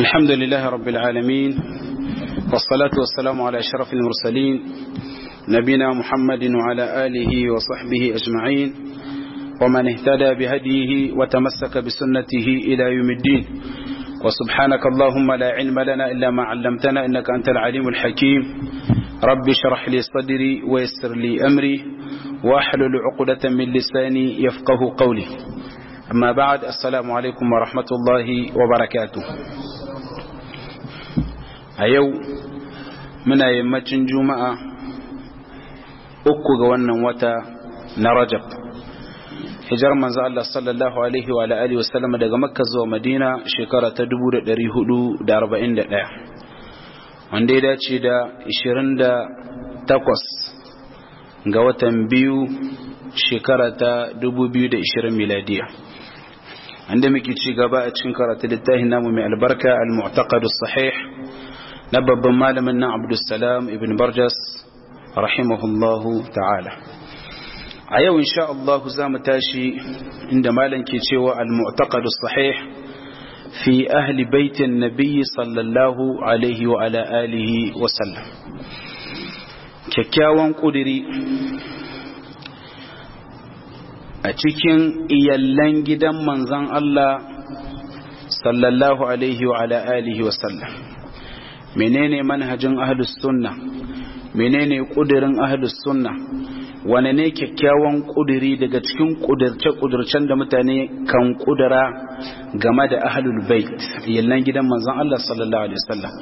الحمد لله رب العالمين والصلاة والسلام على أشرف المرسلين نبينا محمد وعلى آله وصحبه أجمعين ومن اهتدى بهديه وتمسك بسنته إلى يوم الدين وسبحانك اللهم لا علم لنا إلا ما علمتنا إنك أنت العليم الحكيم رب اشرح لي صدري ويسر لي أمري واحلل عقدة من لساني يفقه قولي أما بعد السلام عليكم ورحمة الله وبركاته أيو من يمتن جمعة أكو wannan wata na Rajab hijar manzo Allah sallallahu alaihi wa alihi wa sallam daga Makka zuwa Madina shekara ta 1441 wanda ya dace da 28 ga watan biyu shekara ta 2020 miladiya inda muke ci gaba a cikin karatu littafin namu mai albarka al-mu'taqad as-sahih na babban malamin nan Abdulsalam ibn Barjas rahimahullahu ta'ala a yau insha Allah za mu tashi inda malam ke cewa al-mu'taqad as-sahih fi ahli baitin nabiy sallallahu alaihi wa ala alihi wa sallam kyakkyawan kudiri a cikin iyallan gidan manzan Allah sallallahu alaihi wa ala alihi wa sallam menene manhajin ahlus sunna menene kudirin ahlus sunna wane ne kyakkyawan kudiri daga cikin kudirce-kudircen da mutane kan kudura game da ahlul bait iyallan gidan manzan Allah sallallahu alaihi wa sallam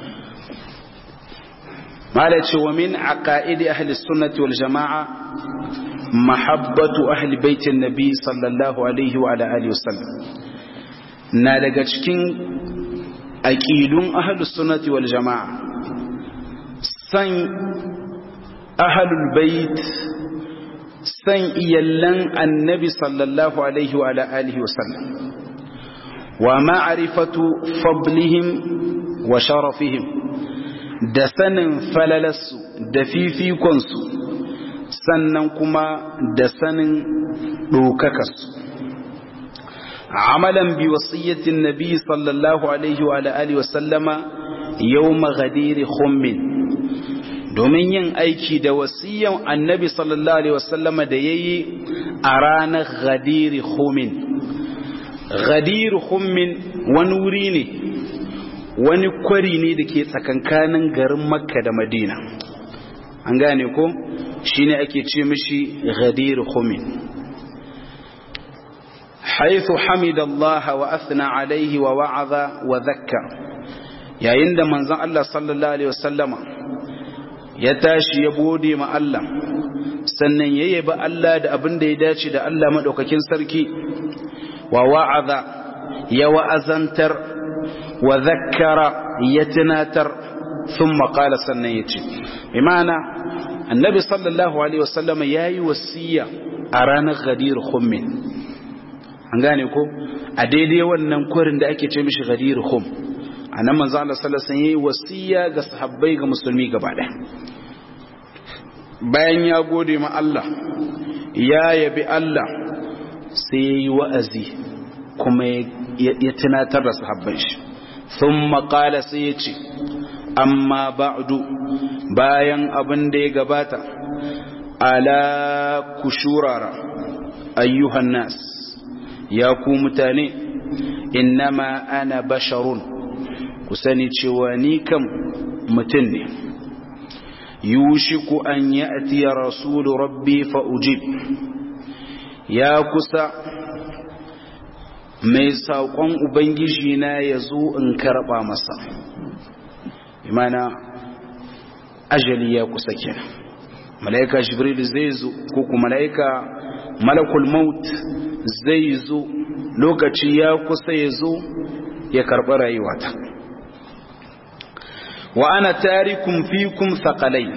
mala ce wa min aqaidi ahli sunnati wal jama'a mahabbatu ahli baitin nabi sallallahu alaihi wa alihi wasallam na daga cikin aqidun ahli sunnati wal jama'a san ahlul bait san iyallan annabi sallallahu alaihi wa alihi wasallam wa ma'rifatu fadlihim wa sharafihim da sanin falalarsu da fifikonsu sannan kuma da sanin ɗaukakarsu amalan bi wasiyyatin nabi sallallahu alaihi wa alihi wa sallama yawma ghadiri khummin domin yin aiki da wasiyyan annabi sallallahu alaihi wa sallama da yayi a ranar ghadiri khummin ghadiri khummin wani wuri ne wani kwari ne da ke tsakankanin garin makka da madina an gane ko shi ne ake ce mishi ghadir khumin haithu hamidallah wa athna alaihi wa wa'aza wa zakka yayin da manzon Allah sallallahu alaihi wasallama ya tashi ya gode ma Allah sannan ya yabi Allah da abin da ya dace da Allah madaukakin sarki wa wa'aza ya wa'azantar wa zakkara ya tunatar sun maƙala sannan ya ce imana annabi sallallahu alaihi wasallama ya yi wasiya a ranar gadir hummin an gane ko a daidai wannan kwarin da ake ce mishi gadir hum a nan manzo Allah sallallahu alaihi ya yi wasiya ga sahabbai ga musulmi gaba ɗaya bayan ya gode ma Allah ya yabi Allah sai ya yi wa'azi kuma ya tunatar da sahabban shi ثم قال سيتي أما بعد bayan abin da ya gabata ala kushurara ayyuhan nas ya ku mutane innama ana basharun ku sani cewa ni kam mutum ne yushiku an ya'ti rasulu rabbi fa ujib ya kusa mai saƙon ubangiji na ya zo in karɓa masa imana ajali ya kusa kenan mala'ika jibril zai zo ko kuma mala'ika malakul maut zai zo lokaci ya kusa ya zo ya karɓi rayuwata wa ana tarikum fikum thaqalai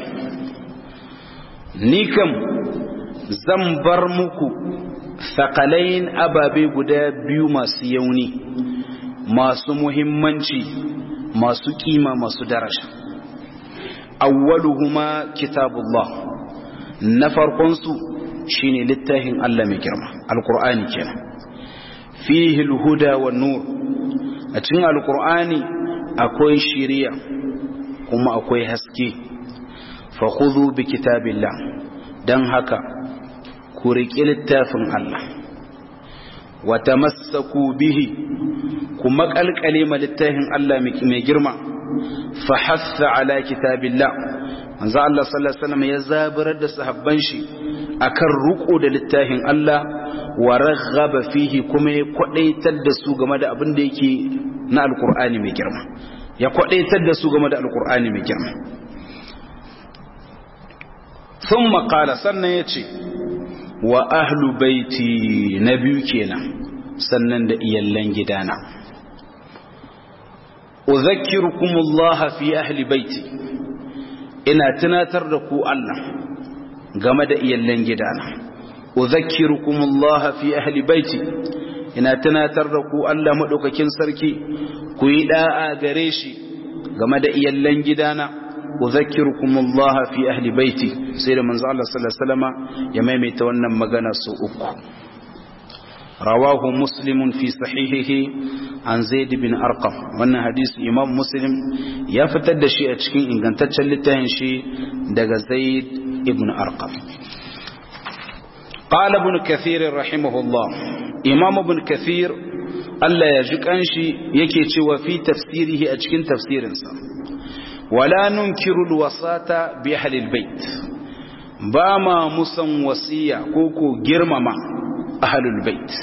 ni kam zan bar muku thaqalain ababe guda biyu masu yauni masu muhimmanci masu kima masu daraja awwaluhuma kitabullah na farkon su shine littafin Allah mai girma alqur'ani kenan fihi alhuda wan nur a cikin alqur'ani akwai shiriya kuma akwai haske fa khudhu bi kitabillah dan haka ku riƙi littafin Allah wa tamassaku bihi ku maƙalƙale ma littafin Allah mai girma fa hassa ala kitabillah manzo Allah sallallahu alaihi wasallam ya zaburar da sahabban shi akan ruko da littafin Allah wa raghaba fihi kuma ya kwadaitar da su game da abin da yake na alqur'ani mai girma ya kwadaitar da su game da alqur'ani mai girma thumma qala sannan yace wa ahlu baiti na biyu kenan sannan da iyallan gidana udhakkirukumullah fi ahli baiti ina tunatar da ku Allah game da iyallan gidana udhakkirukumullah fi ahli baiti ina tunatar da ku Allah madaukakin sarki ku yi da'a gare shi game da iyallan gidana udhakkirukumullah fi ahli baiti sai da manzo Allah sallallahu alaihi wasallama ya maimaita wannan magana su uku rawahu muslimun fi sahihihi an zaid bin arqam wannan hadisi imam muslim ya fitar da shi a cikin ingantaccen littafin shi daga zaid ibn arqam قال ابن كثير رحمه الله امام ابن كثير Allah ya ji kanshi yake cewa fi tafsirihi a cikin tafsirinsa wala nunkiru alwasata bi ahli albayt ba ma musan wasiya ko ko girmama ahli albayt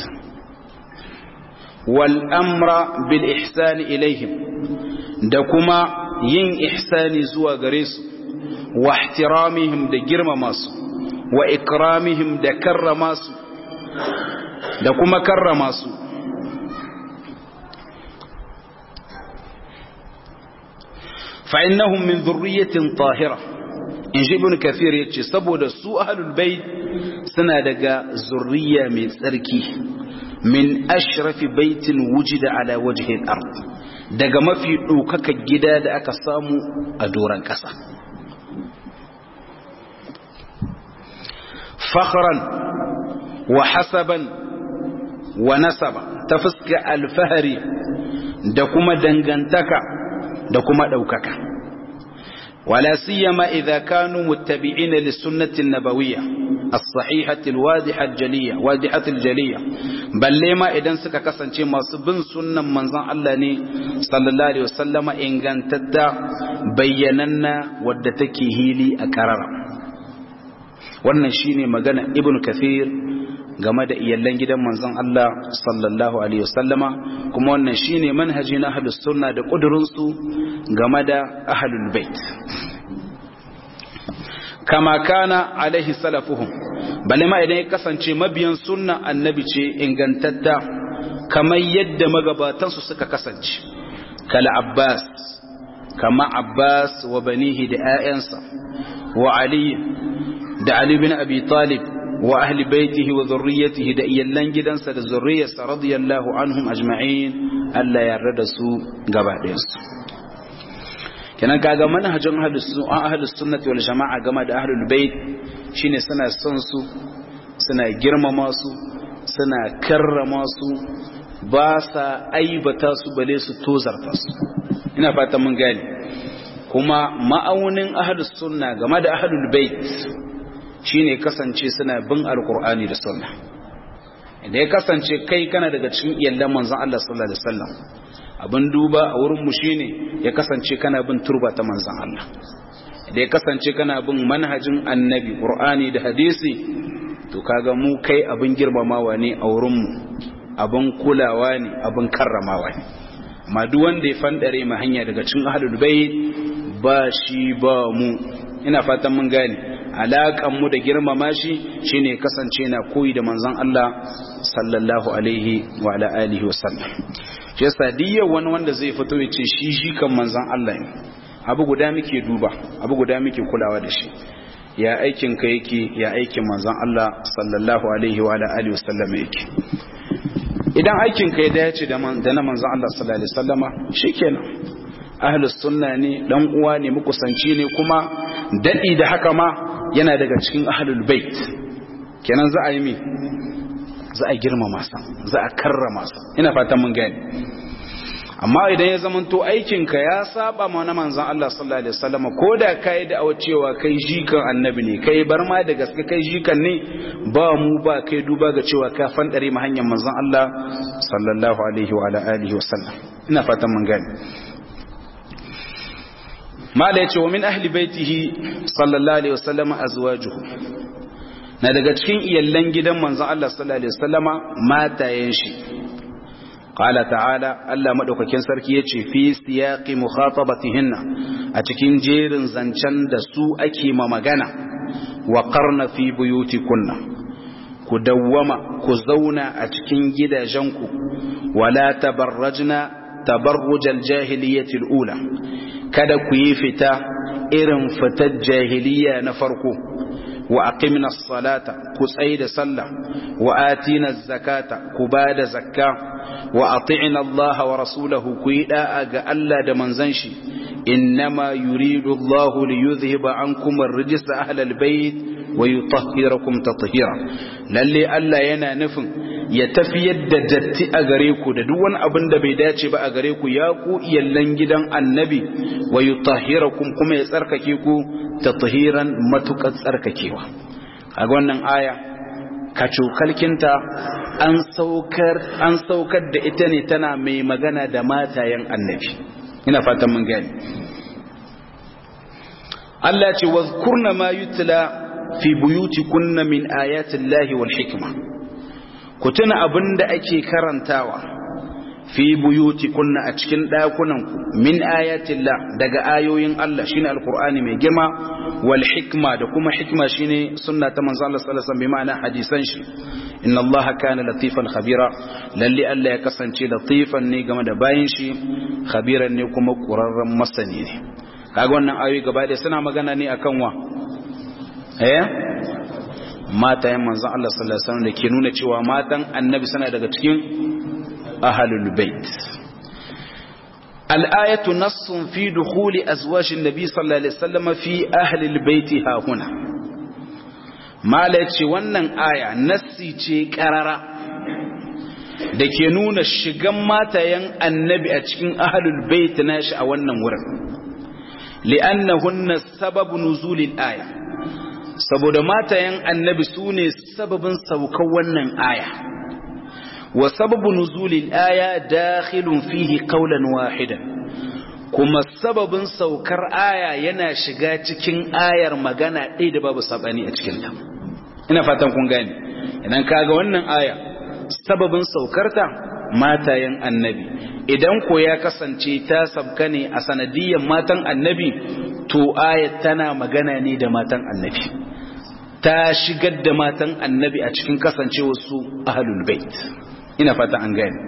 wal amra bil ihsani ilaihim da kuma yin ihsani zuwa gare su wa ihtiramihim da girmama su wa ikramihim da karrama su da kuma karrama su فإنهم من ذرية طاهرة إن ابن كثير يتشي سبو دا سوء أهل البيت سنة دقا ذرية من سركي من أشرف بيت وجد على وجه الأرض دقا ما في أوكك الجداد أكسامو أدورا كسا فخرا وحسبا ونسبا تفسك الفهري دكما دنغنتكا da kuma ɗaukaka wala siyama idza kanu muttabi'ina lis-sunnati an-nabawiyya as-sahihati al-wadiha al-jaliyya wadihati al-jaliyya balle ma idan suka kasance masu bin sunnan manzon Allah ne sallallahu alaihi wasallama ingantatta bayyananna wadda take hili a karara wannan shine magana ibn kathir game da iyallan gidan manzon Allah sallallahu alaihi wasallama kuma wannan shine manhaji na ahlus sunna da kudurin su game da ahlul bait kama kana alaihi salafuhum bale ma idan ya kasance mabiyan sunna annabi ce ingantatta kamar yadda magabatan su suka kasance kala abbas kama abbas wa banihi da 'ya'yansa wa ali da ali bin abi talib wa ahli baitihi wa zurriyatihi da iyallan gidansa da zurriyarsa radiyallahu anhum ajma'in Allah ya yarda da su gaba ɗayansu kenan kaga manhajin ahlus sunnati wal jama'a game da ahlul bait shine suna son su suna girmama su suna karrama su ba sa aibata su bale su tozarta su ina fatan mun gane kuma ma'aunin ahlus sunna game da ahlul bait shine kasance suna bin alkur'ani da sunna idan ya kasance kai kana daga cikin iyallan manzon Allah sallallahu alaihi wasallam abin duba a wurin mu shine ya kasance kana bin turba ta manzon Allah idan ya kasance kana bin manhajin annabi qur'ani da hadisi to kaga mu kai abin girmamawa ne a wurin mu abin kulawa ne abin karramawa ne amma duk wanda ya fandare ma hanya daga cikin ahlul bait ba shi ba mu ina fatan mun gane alaƙan mu da girmama shi shine kasance na koyi da manzon Allah sallallahu alaihi wa ala alihi wa sallam shi yasa diyar wani wanda zai fito ya ce shi shi kan manzon Allah ne abu guda muke duba abu guda muke kulawa da shi ya aikin ka yake ya aikin manzon Allah sallallahu alaihi wa ala alihi wa sallam yake idan aikin ka ya dace da na manzon Allah sallallahu alaihi wa sallama shikenan ahlus sunna ne dan uwa ne mukusanci ne kuma dadi da haka ma yana daga cikin ahlul bait kenan za a yi mi za a girmama sa za a karrama sa ina fatan mun gani amma idan ya zamanto aikinka ya saba ma na manzon Allah sallallahu alaihi wasallam ko da kai da awa cewa kai jikan annabi ne kai bar ma da gaske kai jikan ne ba mu ba kai duba ga cewa ka fandare ma hanyar manzon Allah sallallahu alaihi wa ala alihi wasallam ina fatan mun gane mala yace wa min ahli baitihi sallallahu alaihi wasallam azwajuhu na daga cikin iyallan gidan manzon Allah sallallahu alaihi wasallama matayen shi qala ta'ala Allah madaukakin sarki yace fi siyaqi mukhatabatihinna a cikin jerin zancen da su ake ma magana wa qarna fi buyutikunna ku dawwama ku zauna a cikin gidajenku wala tabarrajna tabarrujal jahiliyyati ula kada ku yi fita irin fitar jahiliya na farko wa aqimna as-salata ku tsaida sallah wa atina az-zakata ku bada zakka wa ati'na Allah wa rasulahu ku yi da'a ga Allah da manzon shi innama yuridu Allah li yuzhiba ankum ar-rijsa ahla al-bayt wa yutahhirakum tatheera lalle Allah yana nufin ya tafiyar da datti a gare ku da duk wani abin da bai dace ba a gare ku ya ku iyallan gidan annabi wa yutahhirakum kuma ya tsarkake ku tathiran matukar tsarkakewa kaga wannan aya kacokalkinta an saukar an saukar da ita ne tana mai magana da matayen annabi ina fatan mun gani Allah ce wazkurna ma yutla fi buyutikunna min ayatin lahi wal hikma ku tuna abin da ake karantawa fi buyutikunna a cikin ɗakunanku min ayatin la daga ayoyin Allah shine alqur'ani mai girma wal hikma da kuma hikma shine sunna ta manzo Allah sallallahu alaihi wasallam bi ma'ana hadisan shi inna Allah kana latifan khabira lalle Allah ya kasance latifan ne game da bayin shi khabiran ne kuma qurarran masani ne kaga wannan ayoyi gaba da suna magana ne akan wa eh matayen manzon Allah sallallahu alaihi wasallam da ke nuna cewa matan annabi suna daga cikin ahlul bait al-ayatu nassun fi dukhuli azwaj an-nabi sallallahu alaihi wasallam fi ahli al-bait ha huna mala ce wannan aya nassi ce karara da ke nuna shigan matayen annabi a cikin ahlul bait nashi a wannan wurin li'annahunna sababu nuzulil aya saboda matayen annabi su ne sababin saukar wannan aya wa sababu nuzulil aya dakhilun fihi qawlan wahidan kuma sababin saukar aya yana shiga cikin ayar magana ɗaya da babu sabani a cikin ta ina fatan kun gane idan kaga wannan aya sababin saukarta matayen annabi idan ko ya kasance ta sabka ne a sanadiyyar matan annabi to ayat tana magana ne da matan annabi ta shigar da matan annabi a cikin kasancewar su ahlul bait ina fata an gane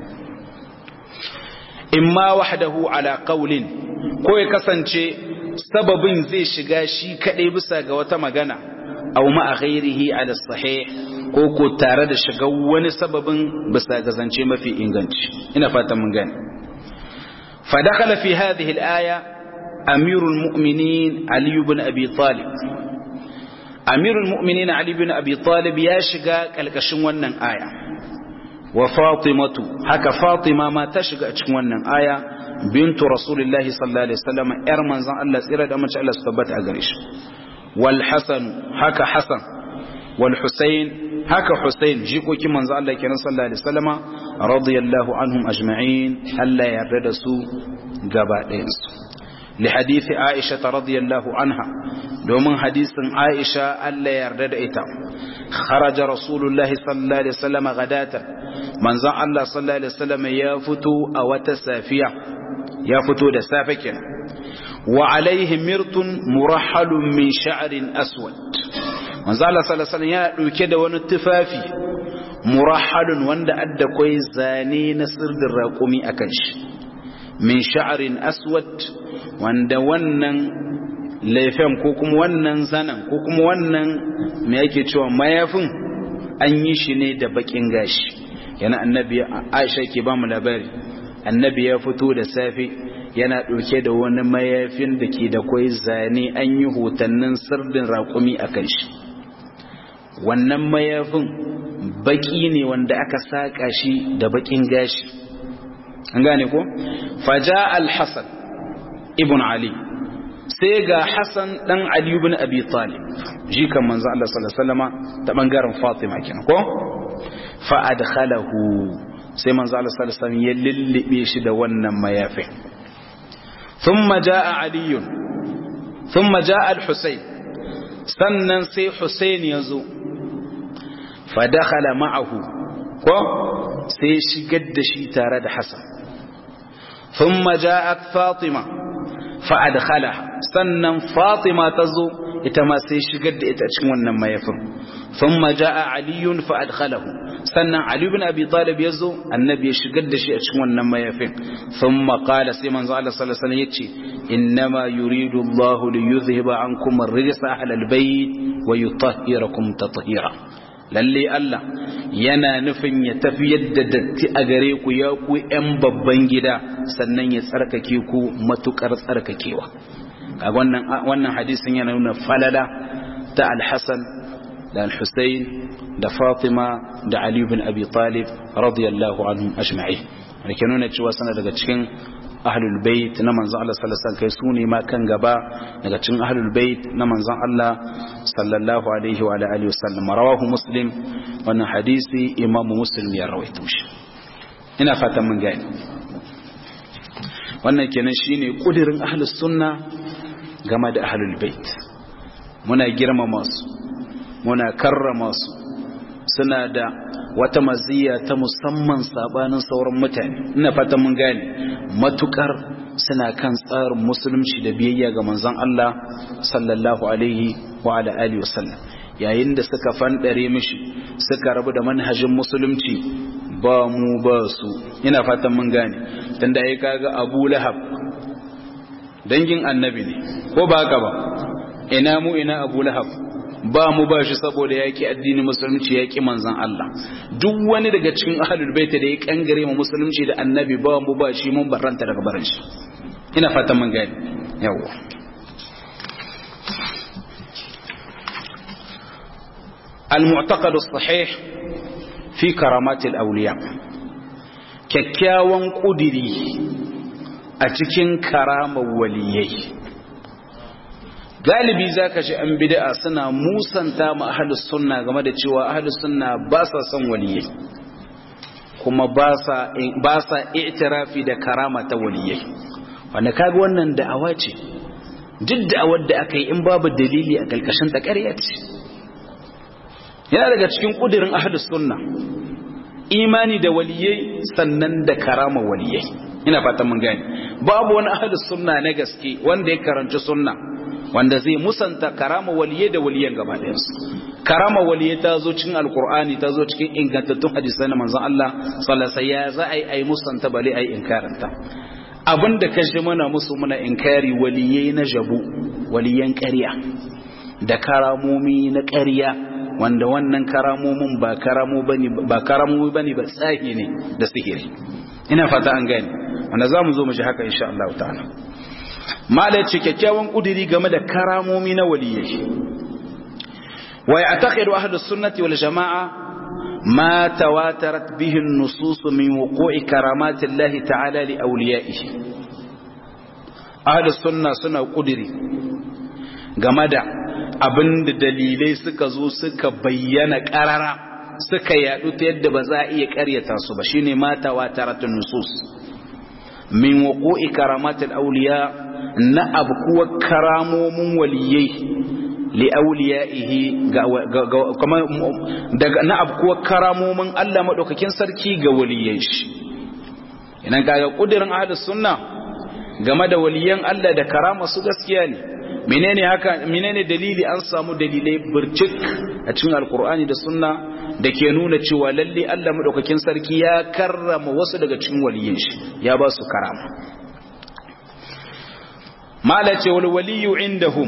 imma wahdahu ala qawlin ko ya kasance sababin zai shiga shi kadai bisa ga wata magana aw ma ghairihi ala sahih ko ko tare da shiga wani sababin bisa ga zance mafi inganci ina fata mun gane fa dakhala fi hadhihi al-aya amirul mu'minin ali ibn abi talib amirul mu'minin ali ibn abi talib ya shiga kalkashin wannan aya wa fatimatu haka fatima ma ta shiga a cikin wannan aya bintu rasulillahi sallallahu alaihi wasallam yar manzon Allah tsira da mace Allah su tabbata a gare shi wal hasan haka hasan wal husayn haka husayn jikokin manzon Allah kenan sallallahu alaihi wasallam radiyallahu anhum ajma'in Allah ya yarda da su gaba ɗayan su لحديث عائشة رضي الله عنها دومن حديث عائشة ألا يردد إتا خرج رسول الله صلى الله عليه وسلم غداة من زن الله صلى الله عليه وسلم يفتو أو تسافية يفتو دسافك وعليه مرت مرحل من شعر أسود من زن الله صلى الله عليه وسلم يأتو ونتفافي مرحل وند أدى كوي زاني نصر الرقومي أكنش min sha'arin aswad wanda wannan laifin ko kuma wannan zanen ko kuma wannan me yake cewa mayafin an yi shi ne da bakin gashi yana annabi Aisha ke ba mu labari annabi ya fito da safe yana ɗauke da wani mayafin da ke da kwai zane an yi hotannin sirdin raƙumi a kan shi wannan mayafin baki ne wanda aka saƙa shi da bakin gashi an gane ko faja al-hasan ibn ali sai ga hasan dan ali ibn abi talib jikan manzo Allah sallallahu alaihi wasallama ta bangaren fatima kenan ko fa adkhalahu sai manzo Allah sallallahu alaihi wasallam ya lillibe shi da wannan mayafin thumma jaa ali thumma jaa al-husayn sannan sai husayn yazo fa dakhala ma'ahu ko sai shigar da shi tare da hasan thumma ja'at fatima fa adkhalaha sannan fatima tazo ita ma sai shigar da ita cikin wannan mayafin thumma ja'a aliyun fa adkhalahu sannan ali ibn abi talib yazo annabi ya shigar da shi a cikin wannan mayafin thumma qala sai manzo Allah sallallahu alaihi wasallam yace innama yuridu Allah li yuzhiba ankum ar-rijsa ahla al-bayt wa yutahhirakum tatheera lalle Allah yana nufin ya tafi yadda datti a gare ku ya ku ƴan babban gida sannan ya tsarkake ku matukar tsarkakewa kaga wannan wannan hadisin yana nuna falala ta al-Hasan da al-Husayn da Fatima da Ali ibn Abi Talib radiyallahu anhum ajma'in wanda nuna cewa sana daga cikin ahlul bait na manzon Allah sallallahu alaihi wasallam kai sune ma kan gaba daga cikin ahlul bait na manzon Allah sallallahu alaihi wa alihi wasallam rawahu muslim wannan hadisi imam muslim ya rawaito shi ina fatan mun gani wannan kenan shine kudirin ahlus sunna game da ahlul bait muna girmama su muna karrama su suna da wata maziya ta musamman sabanin sauran mutane ina fatan mun gane matukar suna kan tsarin musulunci da biyayya ga manzon Allah sallallahu alaihi wa ala alihi wasallam yayin da suka fandare mishi suka rabu da manhajin musulunci ba mu ba su ina fatan mun gane tunda yayi kaga Abu Lahab dangin annabi ne ko ba haka ba ina mu ina Abu Lahab ba mu ba shi saboda yaƙi addini musulunci yaƙi manzan Allah duk wani daga cikin ahlul baita da ya kangare mu musulunci da annabi ba mu ba shi mun barranta daga barin shi ina fatan mun gani yawa المعتقد الصحيح في كرامات الأولياء kyakkyawan ƙudiri a cikin karamar waliyai galibi za ka shi an bid'a suna musanta ma ahalus sunna game da cewa ahalus sunna ba sa son waliyai kuma ba sa itirafi da karama ta waliyai wanda kaga wannan da'awa ce duk da'awar da aka yi in babu dalili a kalkashin ta ƙarya ce yana daga cikin ƙudurin ahalus sunna imani da waliyai sannan da karama waliyai ina fatan mun gane babu wani ahalus sunna na gaske wanda ya karanci sunna wanda zai musanta karama waliye da waliyan gaba ɗayansu karama waliye ta zo cikin alkur'ani ta zo cikin ingantattun hadisai na manzon Allah sallallahu alaihi ya za a yi ai musanta bale ai inkaranta abinda ka ji muna musu muna inkari waliyai na jabu waliyan ƙarya da karamomi na ƙarya wanda wannan karamomin ba karamo bane ba karamomi bane ba tsahi ne da sihiri ina fata an gane wanda zamu zo mu ji haka insha Allah ta'ala malai ce kyakkyawan kudiri game da karamomi na waliyai wa ya'taqidu ahlus sunnati wal jamaa ma tawatarat bihi an-nusus min wuqu'i karamati Allah ta'ala li awliya'ihi ahlus sunna suna kudiri game da abinda dalilai suka zo suka bayyana karara suka yadu ta yadda ba za a iya karyata su ba shine ma tawatarat an-nusus min wuqu'i karamatil awliya na abkuwa karamomin waliyai li awliyaihi kuma daga na abkuwa karamomin Allah madaukakin sarki ga waliyai shi idan kaga kudirin ahlus sunna game da waliyan Allah da karama su gaskiya ne menene haka menene dalili an samu dalilai burcik a cikin alkur'ani da sunna da ke nuna cewa lalle Allah madaukakin sarki ya karrama wasu daga cikin waliyan shi ya ba su karama mala ce wal waliyu indahum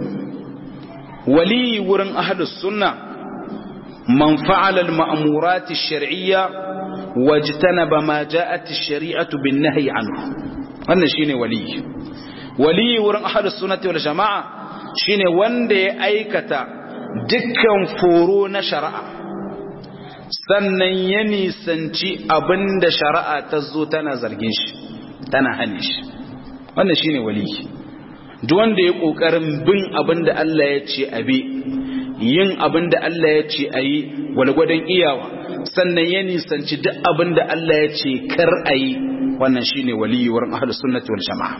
wali wurin ahlus sunna man fa'ala al ma'murat ash-shar'iyya wajtanaba ma ja'at ash-shari'atu bin nahyi anhu wannan shine wali wali wurin ahlus sunnati wal jama'a shine wanda ya aikata dukkan foro na shari'a sannan ya nisanci abinda shari'a ta zo tana zargin shi tana hane shi wannan shine waliyi duk wanda ya kokarin bin abinda Allah ya ce abi yin abinda Allah ya ce ayi walgwadon iyawa sannan ya nisanci duk abinda Allah ya ce kar ayi wannan shine waliyi wurin ahlus sunnati wal jamaa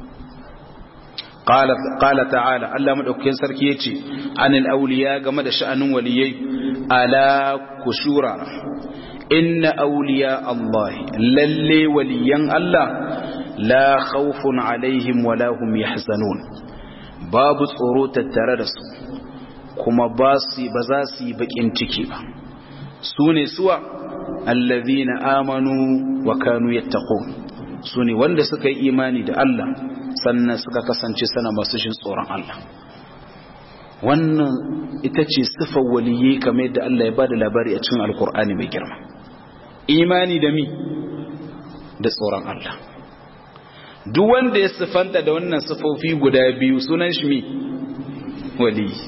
قال قال تعالى الله مدوكين sarki yace anil awliya game da sha'anin waliyai ala kushura inna awliya Allah lalle waliyan Allah la khawfun alaihim wala hum yahzanun babu tsoro tattare da su kuma ba su ba za su yi bakin ciki ba su ne suwa allazina amanu wa kanu yattaqun su ne wanda suka yi imani da Allah sannan suka kasance sana masu shin tsoron Allah wannan ita ce sifar waliyyi kamar yadda Allah ya bada labari a cikin alkur'ani mai girma imani da mi da tsoron Allah duk wanda ya sifanta da wannan sifofi guda biyu sunan shi mi waliyyi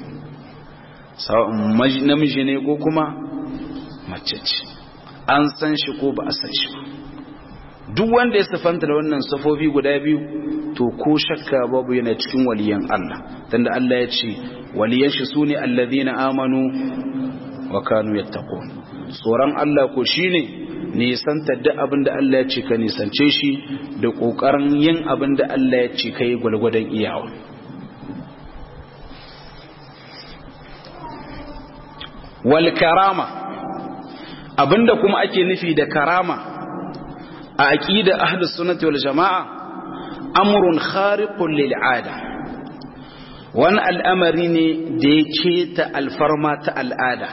namiji ne ko kuma mace ce an san shi ko ba a san shi ba duk wanda ya sifanta da wannan sifofi guda biyu to ko shakka babu yana cikin waliyan Allah tunda Allah ya ce waliyan shi sune allazina amanu wa kanu yattaqun tsoron Allah ko shine nisanta duk abin da Allah ya ce ka nisance shi da kokarin yin abin da Allah ya ce kai gwalgwadon iyawa wal karama abinda kuma ake nufi da karama a aqida ahlus sunnati wal jamaa amrun khariqun lil ada wani al'amari ne da ya keta alfarma ta al'ada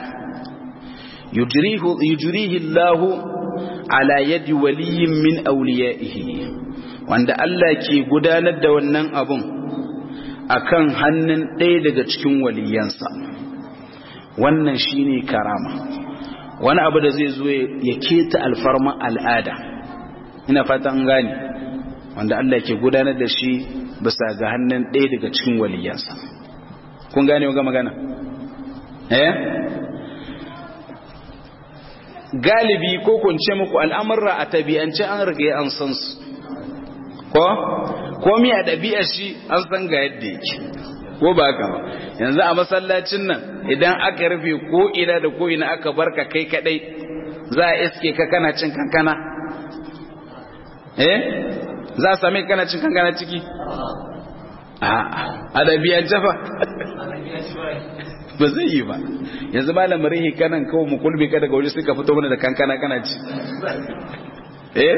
yujrihi Allahu ala yadi waliyin min awliyaihi wanda Allah ke gudanar da wannan abun akan hannun ɗaya daga cikin waliyansa wannan shine karama wani abu da zai zo ya keta alfarma al'ada ina fatan gane wanda Allah ke gudanar da shi bisa ga hannun ɗaya daga cikin waliyansa kun gane ga magana eh galibi ko kunce muku al'amurra a tabi'ance an riga an san su ko komi a ɗabi'ar shi an san ga yadda yake ko ba haka ba yanzu a masallacin nan idan aka rufe ko ina da ko ina aka barka kai kadai za a iske ka kana cin kankana eh za a same kana cin kankana ciki a ɗabi'ar jafa ba zai yi ba yanzu ba lamarin hikanan kawai mu kulbe ka daga waje suka fito mana da kankana kana ci eh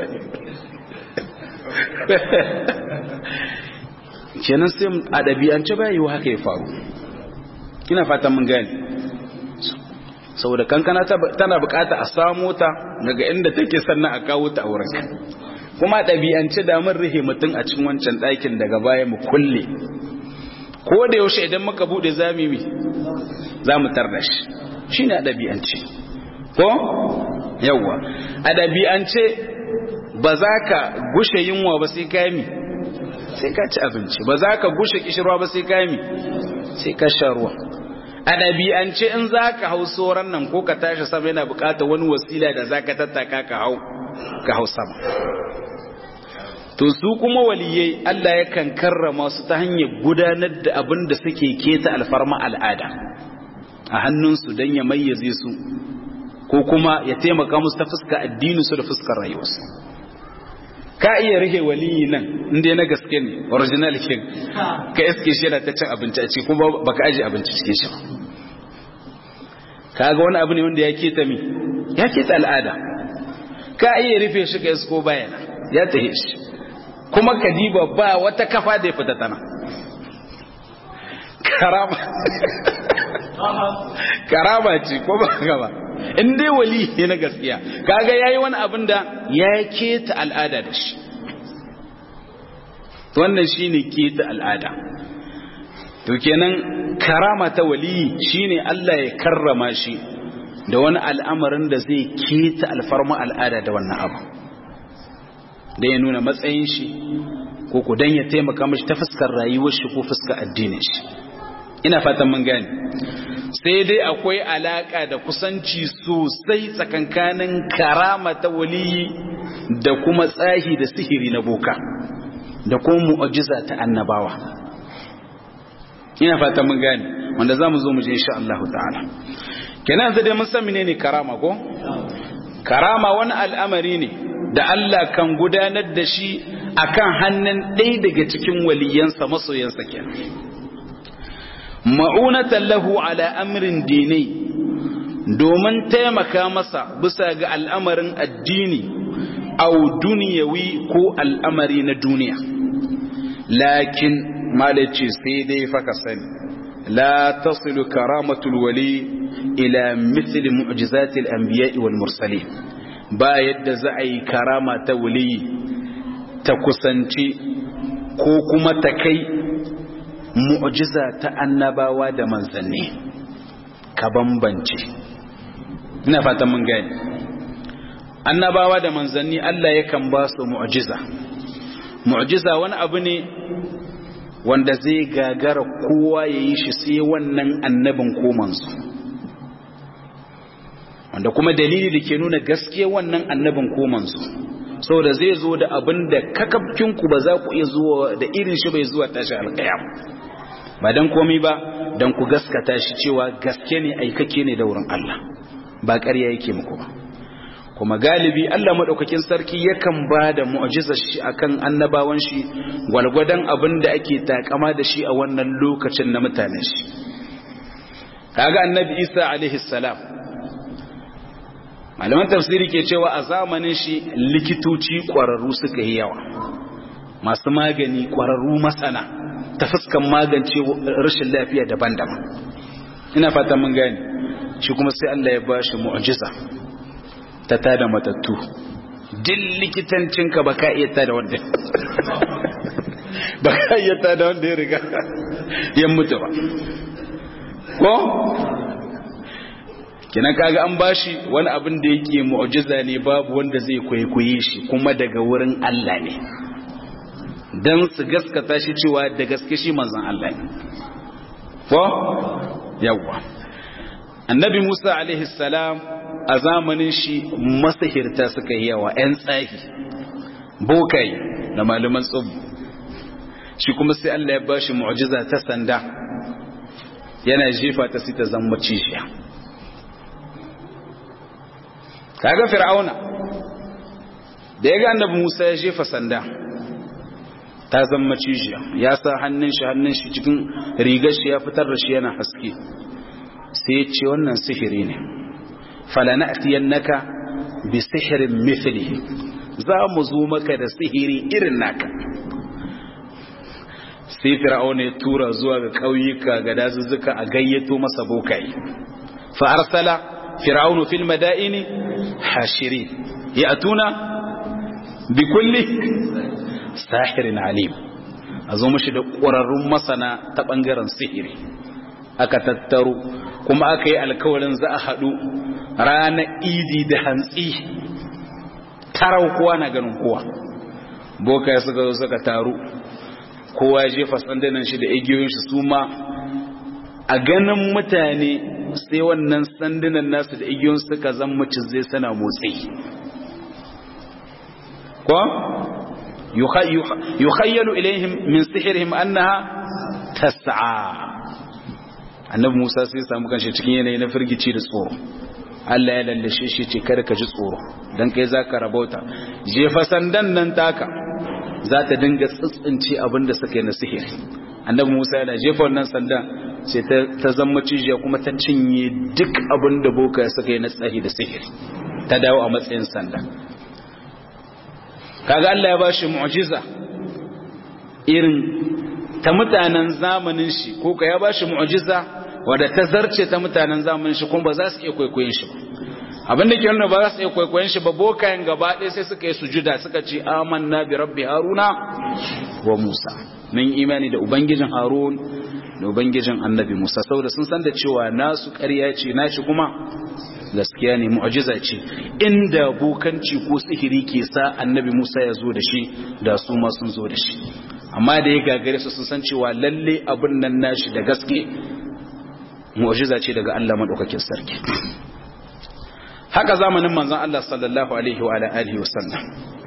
kenan sai a ɗabi'ance ba yiwu haka ya faru ina fatan mun gani saboda kankana tana bukata a samo ta daga inda take sannan a kawo ta a wurinka kuma ɗabi'ance da mun rihe mutum a cikin wancan ɗakin daga baya mu kulle ko da yaushe idan muka bude zami mi za mu tarda shi shi ne a ɗabi'ance ko yawwa a ɗabi'ance ba za ka gushe yunwa ba sai ka mi sai ka ci abinci ba za ka gushe kishirwa ba sai ka mi sai ka sha ruwa a ɗabi'ance in za ka hau tsoron nan ko ka tashi sama yana buƙatar wani wasila da za ka tattaka ka hau ka hau sama to su kuma waliyai Allah yakan karrama su ta hanyar gudanar da abin da suke keta alfarma al'ada a hannunsu don ya mayyaze su ko kuma ya taimaka musu ta fuska addininsu da fuskar rayuwarsu ka iya rike waliyi nan inda na gaske ne original king ka iske shi yana ta cin abinci a ciki kuma baka aje abinci cikin shi kaga wani abu ne wanda ya keta mi ya keta al'ada ka iya rufe shi ka isko bayana ya tahe shi kuma kadiba ba wata kafa da ya fita tana karama karama ce ko ba gaba in dai wali ne na gaskiya kaga yayi wani abin da ya keta al'ada da shi wannan shine keta al'ada to kenan karama ta wali shine Allah ya karrama shi da wani al'amarin da zai keta alfarma al'ada da wannan abu da ya nuna matsayin shi ko ku dan ya taimaka mashi ta fuskar rayuwar shi ko fuskar addinin shi ina fatan mun gane sai dai akwai alaka da kusanci sosai tsakankanin karama ta waliyi da kuma tsahi da sihiri na boka da kuma mu'ajiza ta annabawa ina fata mun gane wanda zamu zo mu je insha Allah ta'ala kenan yanzu dai mun san menene karama ko karama wani al'amari ne da Allah kan gudanar da shi akan hannun ɗaya daga cikin waliyansa masoyansa kenan ma'unatan lahu ala amrin dini domin taimaka masa bisa ga al'amarin addini au duniyawi ko al'amari na duniya lakin malaci sai dai faka sani la tasilu karamatul wali ila mithli mu'jizatil anbiya'i wal mursalin ba yadda za a yi karama ta wali ta kusanci ko kuma ta kai mu'jiza ta annabawa da manzanni ka bambance ina fatan mun gani annabawa da manzanni Allah yakan ba su mu'jiza mu'jiza wani abu ne wanda zai gagara kowa ya yi shi sai wannan annabin ko manzo wanda kuma dalili da ke nuna gaskiya wannan annabin ko manzo saboda zai zo da abin da kakafkinku ba za ku iya zuwa da irin shi bai zuwa tashi alƙiyam ba dan komai ba dan ku gaskata shi cewa gaske ne aikake ne da wurin Allah ba ƙarya yake muku ba kuma galibi Allah madaukakin sarki yakan ba da mu'jizar shi akan annabawan shi gwalgwadon abin da ake takama da shi a wannan lokacin na mutanen shi kaga annabi Isa alaihi salam malaman tafsiri ke cewa a zamanin shi likitoci ƙwararru suka yi yawa masu magani ƙwararru masana ta fuskan magance rashin lafiya daban-daban ina fata mun gani shi kuma sai Allah ya ba shi mu'jiza ta tada matattu din likitancinka ba ka iya tada wanda ba ka iya tada wanda ya riga ya mutu ba ko kina kaga an bashi wani abin da yake mu'jiza ne babu wanda zai kwaikwaye shi kuma daga wurin Allah ne dan su gaskata shi cewa da gaske shi manzon Allah ne ko yawa annabi Musa alaihi salam a zamanin shi masahirta suka yi yawa ƴan tsahi bokai da malaman tsubu shi kuma sai Allah ya bashi mu'jiza ta sanda yana jefa ta sai ta zama cishiya kaga fir'auna da ya ga annabi Musa ya jefa sanda ta zama cijiya ya sa hannun shi hannun shi cikin rigar shi ya fitar da shi yana haske sai ya ce wannan sihiri ne falana'tiyannaka bi sihirin mithlihi za mu zo maka da sihiri irin naka sai fir'auna ya tura zuwa ga ƙauyuka ga dazuzzuka a gayyato masa bokai fa arsala fir'aunu fil madaini hashirin ya'tuna bi kulli sahirin alim a zo mashi da ƙwararrun masana ta ɓangaren sihiri aka tattaro kuma aka yi alkawarin za a haɗu ranar idi da hantsi tarau kowa na ganin kowa boka suka zo suka taru kowa ya jefa sandunan shi da igiyoyin shi su ma a ganin mutane sai wannan sandunan nasu da igiyoyin suka zan muci zai sana motsi ko yukhayyalu ilaihim min sihirihim annaha tas'a annabi Musa sai samu kanshi cikin yanayi na firgici da tsoro Allah ya lallashe shi ce kada ka ji tsoro dan kai zaka rabauta jefa sandan nan taka za ta dinga tsitsince abinda suka yi na sihiri annabi Musa yana jefa wannan sandan sai ta zama cijiya kuma ta cinye duk abinda boka suka yi na tsahi da sihiri ta dawo a matsayin sanda kaga Allah ya bashi mu'jiza irin ta mutanen zamanin shi ko ka ya bashi mu'jiza wadda ta zarce ta mutanen zamanin shi kuma ba za su iya kwaikwayon shi ba abin da ke nuna ba za su iya kwaikwayon shi ba bokayen gaba ɗaya sai suka yi sujuda suka ce amanna bi rabbi haruna wa musa mun imani da ubangijin harun da ubangijin annabi musa saboda sun san da cewa nasu ƙarya ce nashi kuma gaskiya ne mu'jiza ce inda bokanci ko sihiri ke sa annabi Musa ya zo da shi da su ma sun zo da shi amma da ya gagare su sun san cewa lalle abin nan nashi da gaske mu'jiza ce daga Allah madaukakin sarki haka zamanin manzon Allah sallallahu alaihi wa alihi wasallam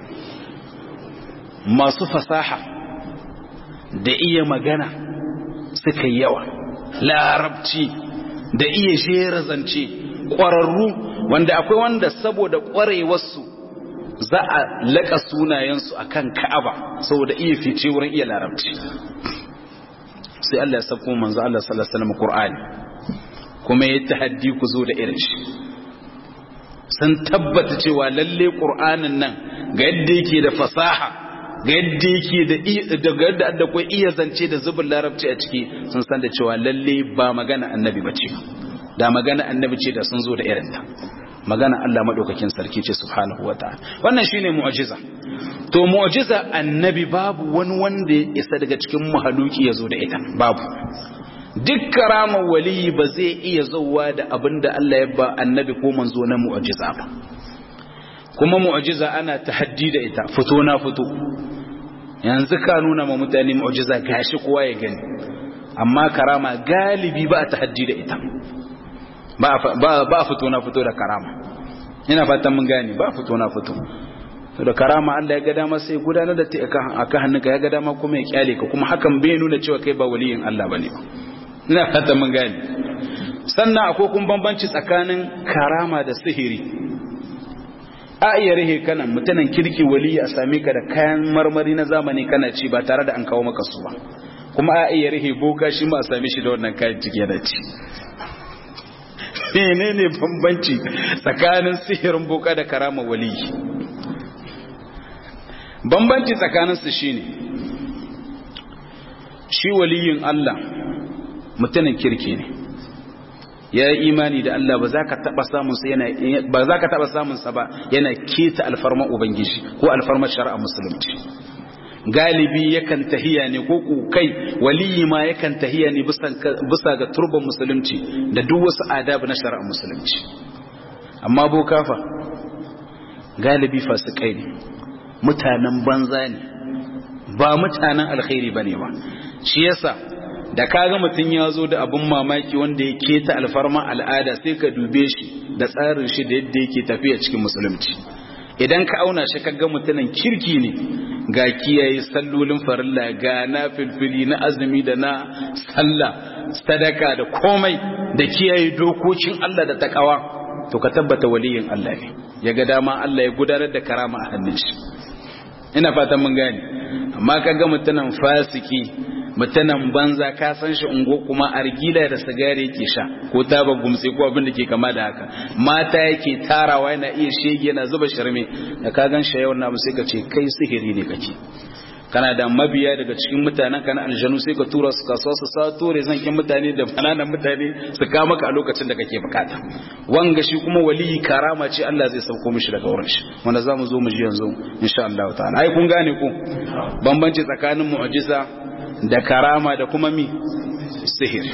masu fasaha da iya magana suka yawa larabci da iya jera zance ƙwararru wanda akwai wanda saboda ƙwarewarsu za a laƙa sunayensu a kan ka'aba saboda iya fice wurin iya larabci sai Allah ya sabko manzo Allah sallallahu alaihi wasallam Qur'ani kuma ya tahaddi ku zo da irin shi sun tabbata cewa lalle Qur'anin nan ga yadda yake da fasaha ga yadda yake da ga yadda da kai iya zance da zubin larabci a ciki sun san da cewa lalle ba magana annabi bace da magana annabi ce da sun zo da irin ta magana Allah madaukakin sarki ce subhanahu wataala wannan shine mu'jiza to mu'jiza annabi babu wani wanda ya isa daga cikin mahaluki ya zo da ita babu duk karamar waliyi ba zai iya zauwa da abin da Allah ya ba annabi ko manzo na mu'jiza ba kuma mu'jiza ana tahaddi da ita fito na fito yanzu ka nuna ma mutane mu'jiza gashi kowa ya gani amma karama galibi ba a tahaddi da ita ba a fito na fito da karama ina fatan mun gane ba a fito na fito da karama Allah ya ga dama sai gudanar da ta aka hannunka ya ga dama kuma ya kyale ka kuma hakan bai nuna cewa kai ba waliyin Allah bane ba ina fatan mun gane sannan akwai kun bambanci tsakanin karama da sihiri a iya rihe kanan mutanen kirki waliyi a same ka da kayan marmari na zamani kana ci ba tare da an kawo maka su ba kuma a iya rihe boka shi ma a same shi da wannan kayan ciki da ci menene bambanci tsakanin sihirin boka da karama waliyi bambanci tsakaninsu shine shi waliyin Allah mutumin kirki ne ya yi imani da Allah ba za ka taba samun sa yana ba za ka taba samun sa ba yana keta alfarma ubangiji ko alfarma shari'a musulunci galibi yakan tahiya ne ko ku kai waliyi ma yakan tahiya ne bisa ga turban musulunci da duk wasu adabu na shari'a musulunci amma boka fa galibi fasikai ne mutanen banza ne ba mutanen alkhairi bane ba shi yasa da kaga mutum ya zo da abin mamaki wanda ya keta alfarma al'ada sai ka dube shi da tsarin shi da yadda yake tafiya cikin musulunci idan ka auna shi kaga mutumin kirki ne ga kiyaye sallolin farilla ga na filfili na azumi da na sallah sadaka da komai da kiyaye dokokin Allah da takawa to ka tabbata waliyin Allah ne ya ga dama Allah ya gudanar da karama a hannun shi ina fatan mun gane amma kaga mutumin fasiki mutanen banza ka san shi ungo kuma argila da sigari yake sha ko taba gumtse ko abin da ke kama da haka mata yake tarawa yana iya shege yana zuba sharme da ka gan shi yawan namu sai ka ce kai sihiri ne kake kana da mabiya daga cikin mutanen kana aljanu sai ka tura su kasuwa su sato rezankin mutane da bananan mutane su ka maka a lokacin da kake bukata wanga shi kuma waliyi karama ce Allah zai sauko mishi daga wurin shi wanda za mu zo mu ji yanzu insha Allah ta'ala ai kun gane ku bambanci tsakanin mu'jiza da karama da kuma mi sihir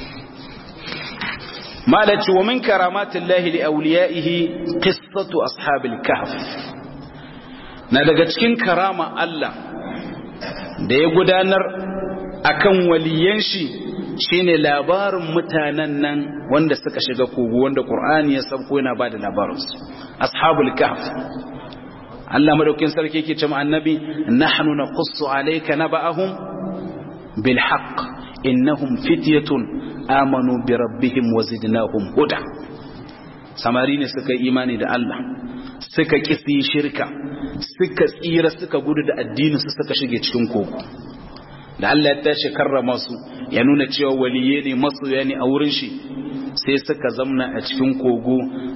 malaci wa min karamatin lahi li auliyaihi qissatu ashabil kahf na daga cikin karama Allah da ya gudanar akan waliyan shi shine labarin mutanen nan wanda suka shiga kogo wanda Qur'ani ya sabko yana bada labarinsu ashabul kahf Allah madaukin sarki yake cewa annabi nahnu naqussu alayka naba'ahum بالحق إنهم فتية آمنوا بربهم وزدناهم هدى سمارين سكا إيماني دا الله سكا كسي شركة سكا سيرة سكا قد دا الدين سكا شجي تشكنكو da Allah ya tashi karrama su ya nuna cewa waliye ne masoya ne a wurin shi sai suka zamna a cikin kogo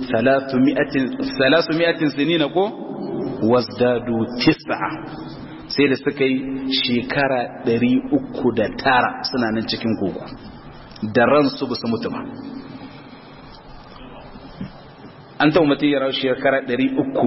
300 sinina ko wasdadu tis'a sai da suka yi shekara ɗari uku da tara suna nan cikin kogo da ransu ba su mutu ba an taɓa mutum ya rau shekara ɗari uku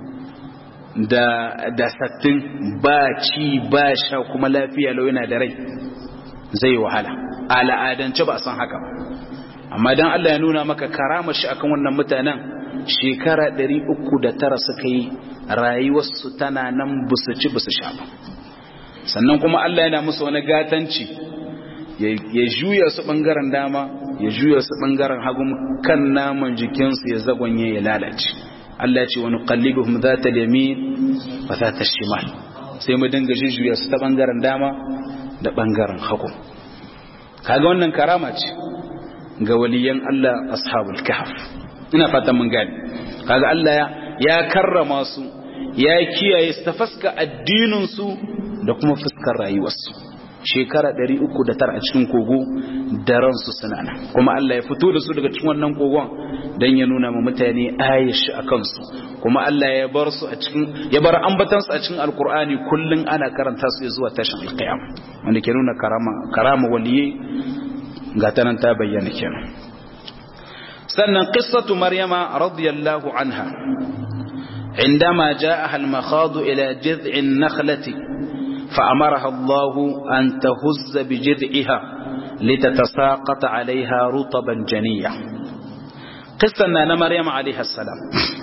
da sattin ba ci ba sha kuma lafiya lau yana da rai zai wahala al'adance ba a san haka amma don Allah ya nuna maka karama shi akan wannan mutanen shekara ɗari uku da tara suka yi rayuwarsu tana nan busu ci busu sha ba sannan kuma Allah yana musu wani gatanci ya juya su ɓangaren dama ya juya su bangaren hagu kan naman jikinsu ya zagonye ya lalace Allah ya ce wani qallibuhum zata yamin wa zata shimal sai mu dinga jujjuya su ta bangaren dama da bangaren hagu kaga wannan karama ce ga waliyan Allah ashabul kahf ina fatan mun gane kaga Allah ya ya karrama su ya kiyaye su ta fuska addinin su da kuma fuskar rayuwarsu shekara 309 a cikin kogo da ransu suna nan kuma Allah ya fito da su daga cikin wannan kogon dan ya nuna ma mutane ayashi a kansu kuma Allah ya bar su a cikin ya bar ambatansu a cikin alkur'ani kullun ana karanta su zuwa tashin alqiyam wanda ke nuna karama karama waliye ga tanan ta bayyana kenan sannan qissatu maryama radiyallahu anha عندما جاءها المخاض إلى جذع النخلة فأمرها الله أن تهز بجذعها لتتساقط عليها رطبا جنيا قصة أن مريم عليه السلام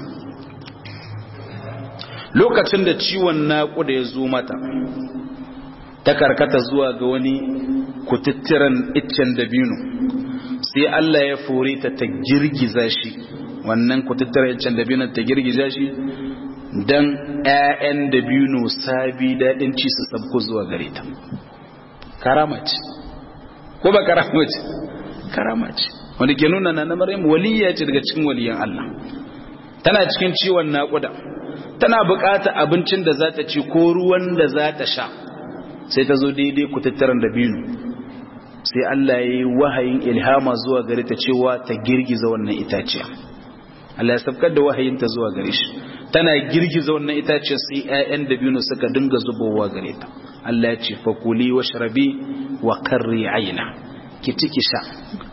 lokacin da ciwon naƙuda ya zo mata ta karkata zuwa ga wani kututturan iccen dabino sai Allah ya fore ta ta girgiza shi wannan kututturan iccen dabino ta girgiza shi don ‘ya'yan dabino sabi daɗin ci su sabko zuwa gare ta karama ce ko ba karama ce karama ce wanda ke nuna na maryam waliya ce daga cikin waliyan Allah tana cikin ciwon naƙuda tana buƙatar abincin da za ta ci ko ruwan da za ta sha sai ta zo daidai kututturan dabino sai Allah ya yi wahayin ilhama zuwa gare ta cewa ta girgiza wannan itaciya Allah ya sabkar da wahayinta zuwa gare shi tana girgiza wannan itaciya sai ƴaƴan dabino suka dinga zubowa gare ta Allah ya ce fakuli washrabi wa qarri aina ki ciki sha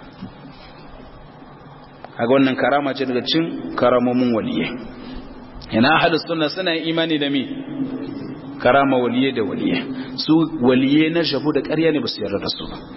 kaga wannan karama ce daga cikin karamomin waliyai ina ahlus sunna suna imani da me karama waliye da waliye su waliye na shafu da ƙarya ne ba su yarda da su ba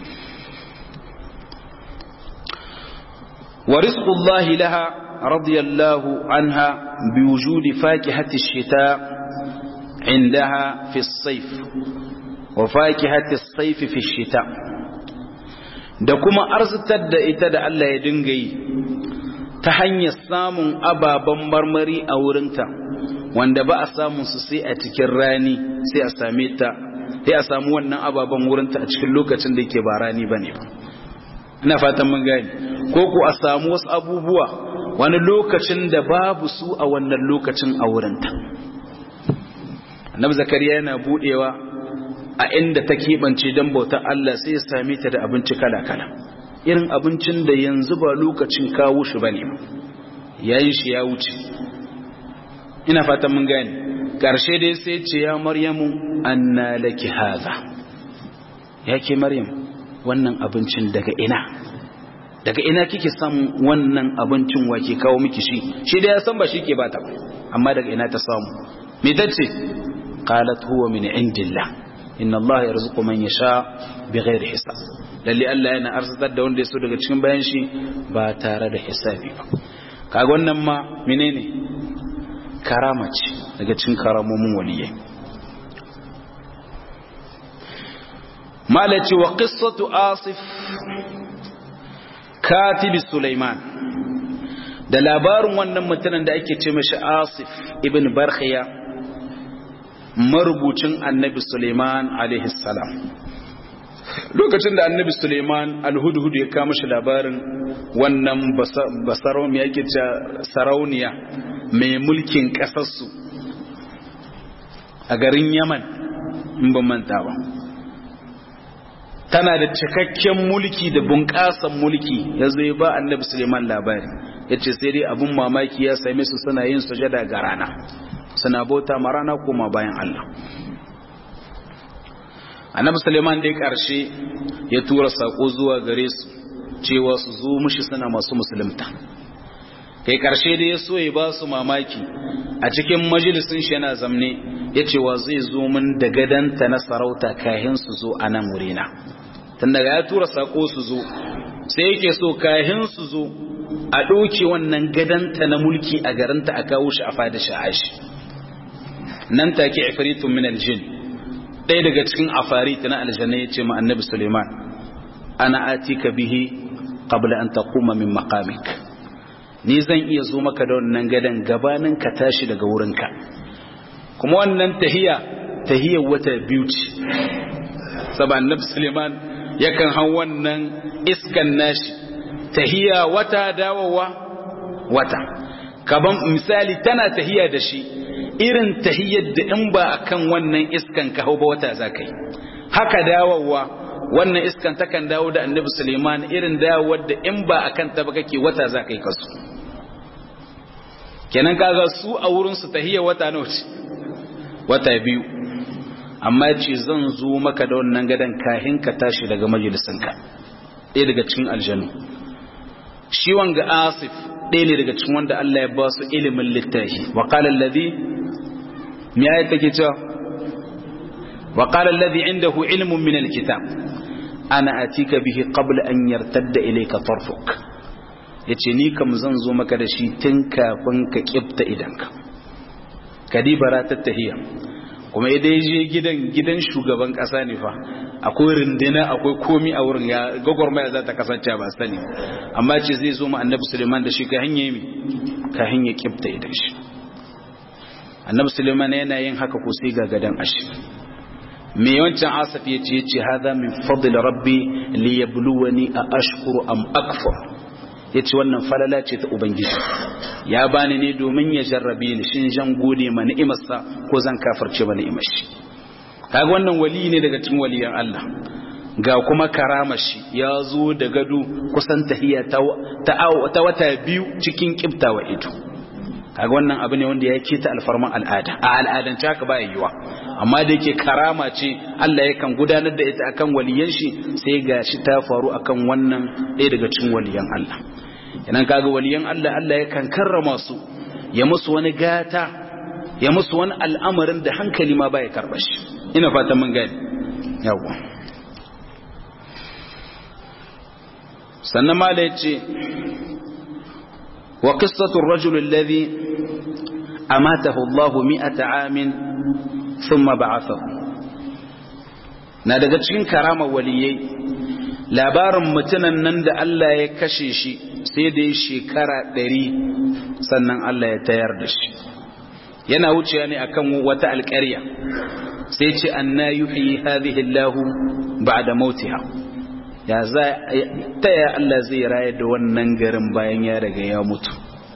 wa rizqullahi laha radiyallahu anha bi wujudi fakihati ash-shita indaha fi as-sayf wa fakihati as-sayf fi ash-shita da kuma arzitar da ita da Allah ya dinga yi ta hanyar samun ababen marmari a wurinta wanda ba a samun su sai a cikin rani sai a same ta sai a samu wannan ababen wurinta a cikin lokacin da yake ba rani ba ne ba ina fatan mun gani ko ku a samu wasu abubuwa wani lokacin da babu su a wannan lokacin a wurinta annabi zakariya yana budewa a inda ta keɓance don bautar Allah sai ya same ta da abinci kala-kala irin abincin da yanzu ba lokacin kawo shi ba ne yayin shi ya wuce ina fatan mun gane ƙarshe dai sai ce ya maryamu anna laki haza ya ke maryam wannan abincin daga ina daga ina kike samun wannan abincin wa ke kawo miki shi shi da ya san ba shi ke bata ba amma daga ina ta samu me tace qalat huwa min indillah inna allaha yarzuqu man yasha bighairi hisab lalle Allah yana arzitar da wanda ya so daga cikin bayan shi ba tare da hisabi ba kaga wannan ma menene karama ce daga cikin karamomin waliyai malaci wa qissatu asif katibi sulaiman da labarin wannan mutumin da ake ce mashi asif ibn barkhiya marubucin annabi sulaiman alaihi salam lokacin da annabi suleiman alhudhudu ya kama shi labarin wannan basarau mai yake ce sarauniya mai mulkin ƙasarsu a garin yaman in ban manta ba tana da cikakken mulki da bunƙasan mulki ya zo ya ba annabi suleiman labari ya ce sai dai abin mamaki ya same su suna yin sujada ga rana suna bauta ma rana koma bayan allah annabi suleiman dai karshe ya tura sako zuwa gare su cewa su zo mushi suna masu musulunta kai karshe da ya so ya ba su mamaki a cikin majalisun shi yana zamne ya ce wa zai zo min da gadanta na sarauta kahin su zo a nan wurina tun daga ya tura sako su zo sai yake so kahin su zo a ɗauke wannan gadanta na mulki a garinta a kawo shi a fada sha'ashi nan take ifritun min aljin ɗaya daga cikin afari na aljanna ya ce ma annabi suleiman ana atika bihi qabla an taquma min maqamik ni zan iya zo maka da wannan gadan gabanin ka tashi daga wurinka kuma wannan tahiya tahiyar wata biyu ce saboda annabi Suleiman yakan hau wannan iskan nashi tahiya wata dawowa wata kaban misali tana tahiya da shi irin tahiyar da in ba akan wannan iskan ka hau ba wata zakai haka dawowa wannan iskan takan dawo da annabi Suleiman irin dawowar da in ba akan ta ba kake wata zakai kasu kenan kaga su a wurin su tahiyar wata nawa ce wata biyu amma ce zan zo maka da wannan gadan kahin ka tashi daga majalisinka ɗaya daga cikin aljanu shi wanga asif ɗaya ne daga cikin wanda Allah ya ba su ilimin littafi wa qala alladhi me ayat take cewa wa qala alladhi indahu ilmun min alkitab ana atika bihi qabla an yartadda ilayka tarfuk yace ni kam zan zo maka da shi tun kafin ka kifta idanka kadibara tattahiya kuma idan je gidan gidan shugaban kasa ne fa akwai rindina akwai komi a wurin ya gwagwarmaya za ta kasance ba sani amma ce zai zo ma annabi suleiman da shi ka hanye mi ka hanye kibta idan shi annabi suleiman yana yin haka ko sai ga gadan ashi me yawancin asaf ya ce yace hadha min fadl rabbi li yabluwani a ashkuru am akfur yace wannan falala ce ta ubangiji ya bani ne domin ya jarrabe ni shin jan gode ma ni'imarsa ko zan kafirce ma ni'imar shi kaga wannan wali ne daga cikin waliyan Allah ga kuma karamar shi ya zo da gado kusan tahiya ta ta wata biyu cikin kibtawa ido kaga wannan abu ne wanda ya keta alfarman al'ada a al'adance haka ba yiwa amma da yake karama ce Allah yakan gudanar da ita akan waliyan shi sai ga shi ta faru akan wannan ɗaya daga cikin waliyan Allah idan kaga waliyan Allah Allah yakan karrama su ya musu wani gata ya musu wani al'amarin da hankali ma baya karba shi ina fatan mun gani yawa sannan ma da yace wa qissatu ar-rajul alladhi amatahu Allah 100 amin thumma ba'athahu na daga cikin karama waliyai labarin mutunan nan da Allah ya kashe shi sai da ya shekara ɗari sannan Allah ya tayar da shi yana wucewa ne akan wata alƙarya sai ce anna yuhyi hadhihi Allah ba'da mautiha ya za ta ya Allah zai rayar da wannan garin bayan ya riga ya mutu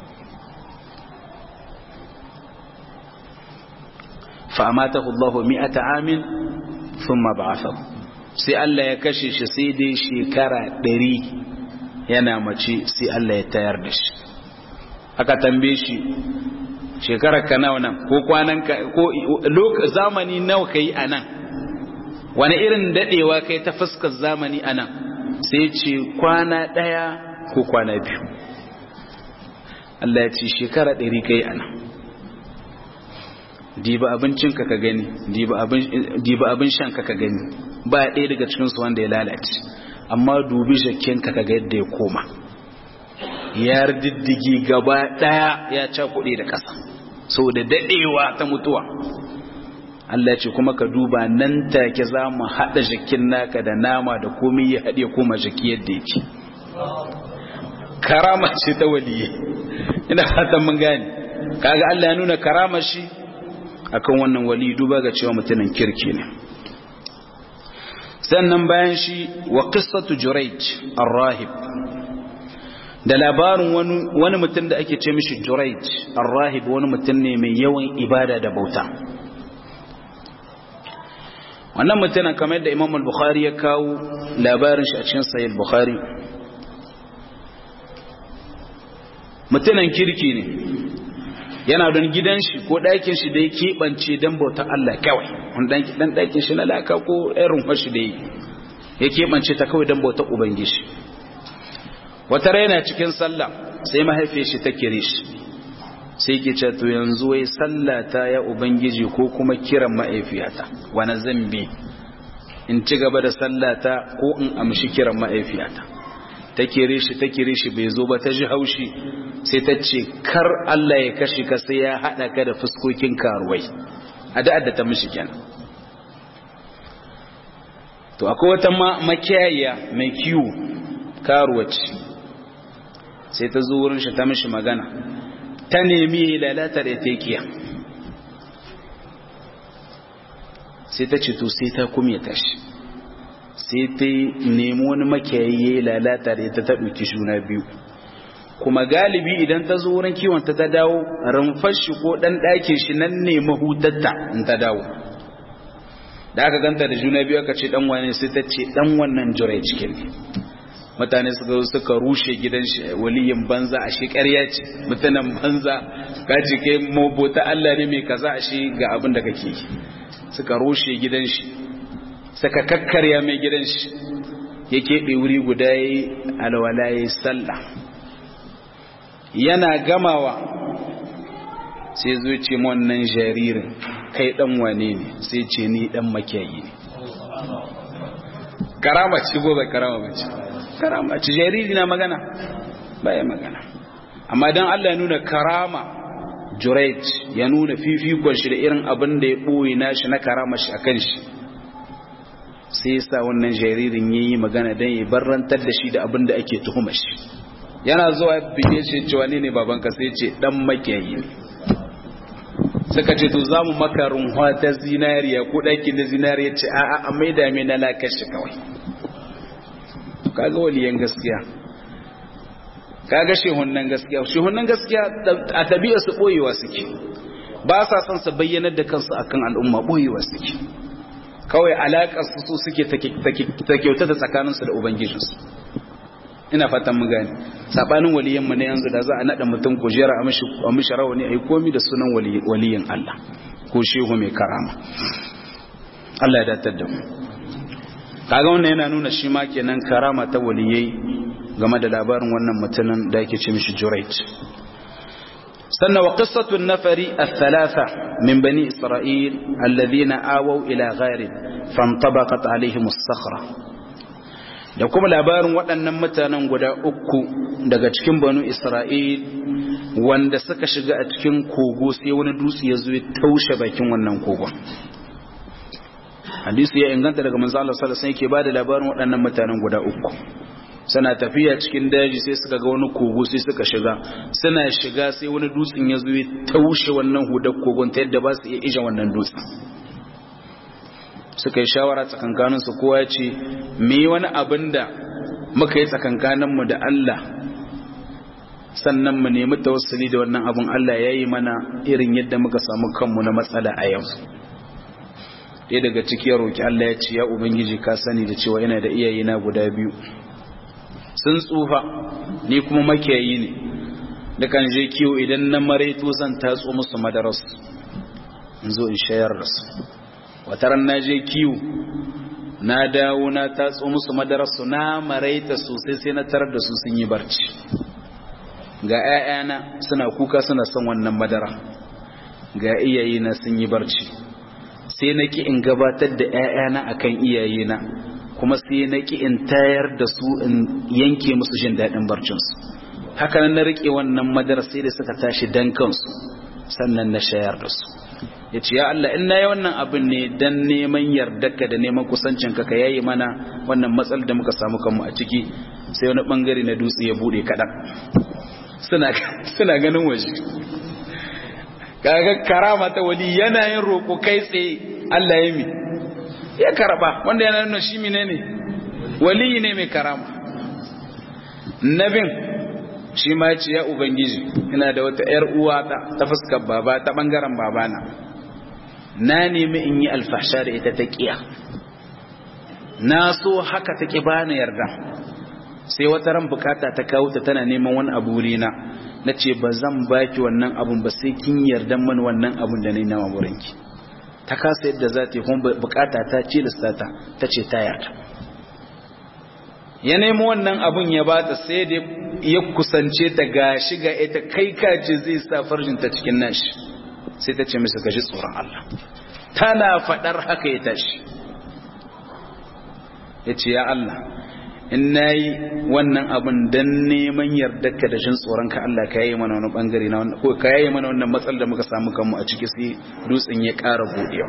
fa amatahu Allah mi'ata amin thumma ba'athahu sai Allah ya kashe shi sai dai shekara ɗari yana mace sai Allah ya tayar da shi aka tambaye shi shekarar ka nawa nan ko kwanan ka ko zamani nawa kai a nan wani irin dadewa kai ta fuskar zamani a nan sai ce kwana ɗaya ko kwana biyu Allah ya ce shekara ɗari kai a nan diba abincinka ka gani diba abin shanka ka gani ba ɗaya daga cikinsu wanda ya lalace amma dubi jakkenka ka ga yadda ya koma ya diddigi gaba ɗaya ya cakuɗe da ƙasa sau da daɗewa ta mutuwa Allah ce kuma ka duba nan take za mu haɗa jakin naka da nama da komai ya haɗe koma jaki yadda yake karama ce ta waliye ina fatan mun gane kaga Allah ya nuna karama shi akan wannan wali duba ga cewa mutumin kirki ne sannan bayan shi wa qissatu jurayj ar-rahib da labarin wani wani mutum da ake ce mishi jurayj ar-rahib wani mutum ne mai yawan ibada da bauta wannan mutumin kamar da Imam al-Bukhari ya kawo labarin shi a cikin Sahih al-Bukhari mutumin kirki ne yana don gidan shi ko ɗakin shi da ya keɓance don bautar Allah kawai dan ɗakin shi na laka ko irin fashi da ya keɓance ta kawai don bautar Ubangiji wata raina cikin sallah sai mahaifiyar shi ta kire shi sai ke ce to yanzu wai sallah ta ya Ubangiji ko kuma kiran mahaifiyata wani zambi in ci gaba da sallata ko in amshi kiran mahaifiyata ta kire shi ta kire shi bai zo ba ta ji haushi sai ta ce kar Allah ya kashe ka sai ya haɗa ka da fuskokin karuwai a da ta mishi kenan to akwai wata makiyaya mai kiwo karuwaci sai ta zo wurin shi ta mishi magana ta nemi lalata da tekiya sai ta ce to sai ta kumya tashi sai ta nemi wani makiyayi lalata da ita ta ɗauki juna biyu kuma galibi idan ta zo wurin kiwon ta ta dawo rumfar shi ko ɗan ɗakin shi nan ne mahutatta in ta dawo da aka ganta da juna biyu aka ce ɗan wani sai ta ce ɗan wannan jirai cikin ne mutane suka suka rushe gidan shi waliyin banza a shi ƙarya ce mutanen banza ka ce kai mabota Allah ne mai kaza a shi ga abin da kake yi suka rushe gidan shi suka kakkarya mai gidan shi ya keɓe wuri guda ya yi alwala ya yi sallah yana gamawa sai zo ce wannan jaririn kai ɗan wane ne sai ce ni ɗan makiyayi ne karama ce gobe karama mace karama ce jariri na magana baya magana amma don Allah ya nuna karama Jurayj ya nuna fifikon shi da irin abin da ya ɓoye nashi na karama shi a kan shi sai sa wannan jaririn ya yi magana don ya barrantar da shi da abin da ake tuhuma shi yana zuwa bige shi cewa ne ne babanka sai ce dan makiyayi ne suka ce to za mu maka runwa ta zinariya ko ɗakin da zinariya ce a'a a mai dame na lakashi kawai kaga waliyan gaskiya kaga shehunan gaskiya shehunan gaskiya a tabi'a su boyewa suke ba sa son su bayyanar da kansu akan al'umma boyewa suke kawai alaƙar su suke ta kyauta da tsakaninsu da ubangijinsu ina fatan mu gane sabanin waliyan mu ne yanzu da za a nada mutum kujera a mishi a mishi rawani ai komi da sunan waliyin Allah ko shehu mai karama Allah ya datar da mu kaga wannan yana nuna shi ma kenan karama ta waliyai game da labarin wannan mutumin da yake ce mishi Jurayj sannan wa qissatu an-nafari ath-thalatha min bani isra'il alladhina awaw ila gharin fantabaqat alaihim as-sakhra da kuma labarin waɗannan mutanen guda uku daga cikin banu isra'il wanda suka shiga a cikin kogo sai wani dutse ya zo ya taushe bakin wannan kogon hadisi ya inganta daga manzo Allah sallallahu alaihi wasallam yake bada labarin waɗannan mutanen guda uku suna tafiya cikin daji sai suka ga wani kogo sai suka shiga suna shiga sai wani dutsen ya zo ya taushe wannan hudar kogon ta yadda ba su iya ija wannan dutsen suka yi shawara tsakankanin su kowa ya ce me wani abin da muka yi tsakankanin mu da Allah sannan mu nemi tawassuli da wannan abin Allah ya yi mana irin yadda muka samu kanmu na matsala a yau ɗaya daga ciki ya roƙi Allah ya ce ya ubangiji ka sani da cewa yana da iyayena guda biyu sun tsufa ni kuma makiyayi ne da kan je kiwo idan na maraito zan tatso musu madaras in zo in shayar da su wataran na je kiwo na dawo na tatso musu madaras su na maraita sosai sai na tarar da su sun yi barci ga 'ya'yana suna kuka suna son wannan madara ga iyayena sun yi barci sai na ki in gabatar da 'ya'yana akan iyayena kuma sai na ki in tayar da su in yanke musu jin daɗin barcinsu haka nan na riƙe wannan madara sai da suka tashi dan kansu sannan na shayar da su ya ce ya Allah in na yi wannan abin ne don neman yardarka da neman kusancinka ka yayi mana wannan matsal da muka samu kanmu a ciki sai wani bangare na dutse ya buɗe kaɗan suna ganin waje kaga karama ta wali yana yin roƙo kai tsaye Allah ya mi ya karba wanda yana nuna shi menene wali ne mai karama nabin shi ma ce ya ubangiji ina da wata yar uwa ta ta fuskar baba ta bangaren babana na nemi in yi alfahsha da ita ta kiya na so haka ta ki bani yarda sai wata ran bukata ta kawo ta tana neman wani abu na na ce ba zan baki wannan abun ba sai kin yarda mani wannan abun da ni na mamurinki ta kasa yadda za ta yi kuma bukata ta ce listata ta ce ta yarda ya nemi wannan abun ya ba ta sai da ya kusance ta ga shiga ita kai kace zai sa farjinta cikin nashi sai ta ce masa gaji tsoron Allah tana fadar haka ya tashi ya ce ya Allah in na yi wannan abin don neman yardarka da shin tsoronka Allah ka yayi mana wani bangare na wannan ko ka yayi mana wannan matsal da muka samu kanmu a ciki sai dutsen ya ƙara budewa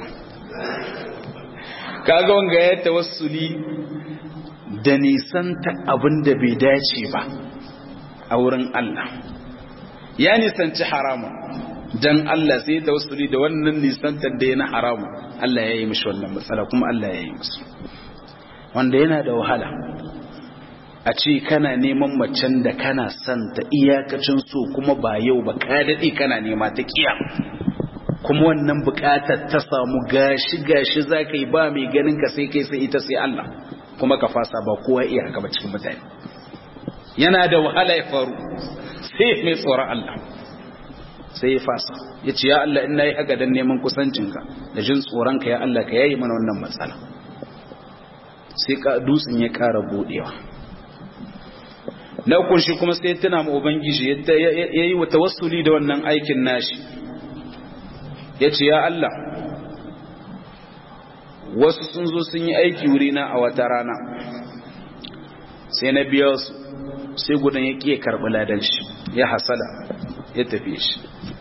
kaga wanga ya tawassuli da nisanta abin da bai dace ba a wurin Allah ya nisanci haramun dan Allah sai da wasu da wannan nisantar da yana haramun Allah ya yi mishi wannan matsala kuma Allah ya yi musu wanda yana da wahala a ce kana neman macen da kana son ta iyakacin so kuma ba yau ba ka daɗe kana nema ta kiya kuma wannan buƙatar ta samu gashi gashi za ka yi ba mai ganin ka sai kai sai ita sai Allah kuma ka fasa ba kowa iya haka ba cikin mutane yana da wahala ya faru sai mai tsoron Allah sai ya fasa ya ce ya Allah ina yi haka don neman kusancinka da jin tsoronka ya Allah ka yayi mana wannan matsala sai ka dutsen ya ƙara buɗewa na ukun shi kuma sai tuna ma ubangiji ya yi wa tawassuli da wannan aikin nashi ya ce ya Allah wasu sun zo sun yi aiki wurina a wata rana sai na biya su sai gudan ya ƙiye karɓi ladan shi ya hasala ya tafi shi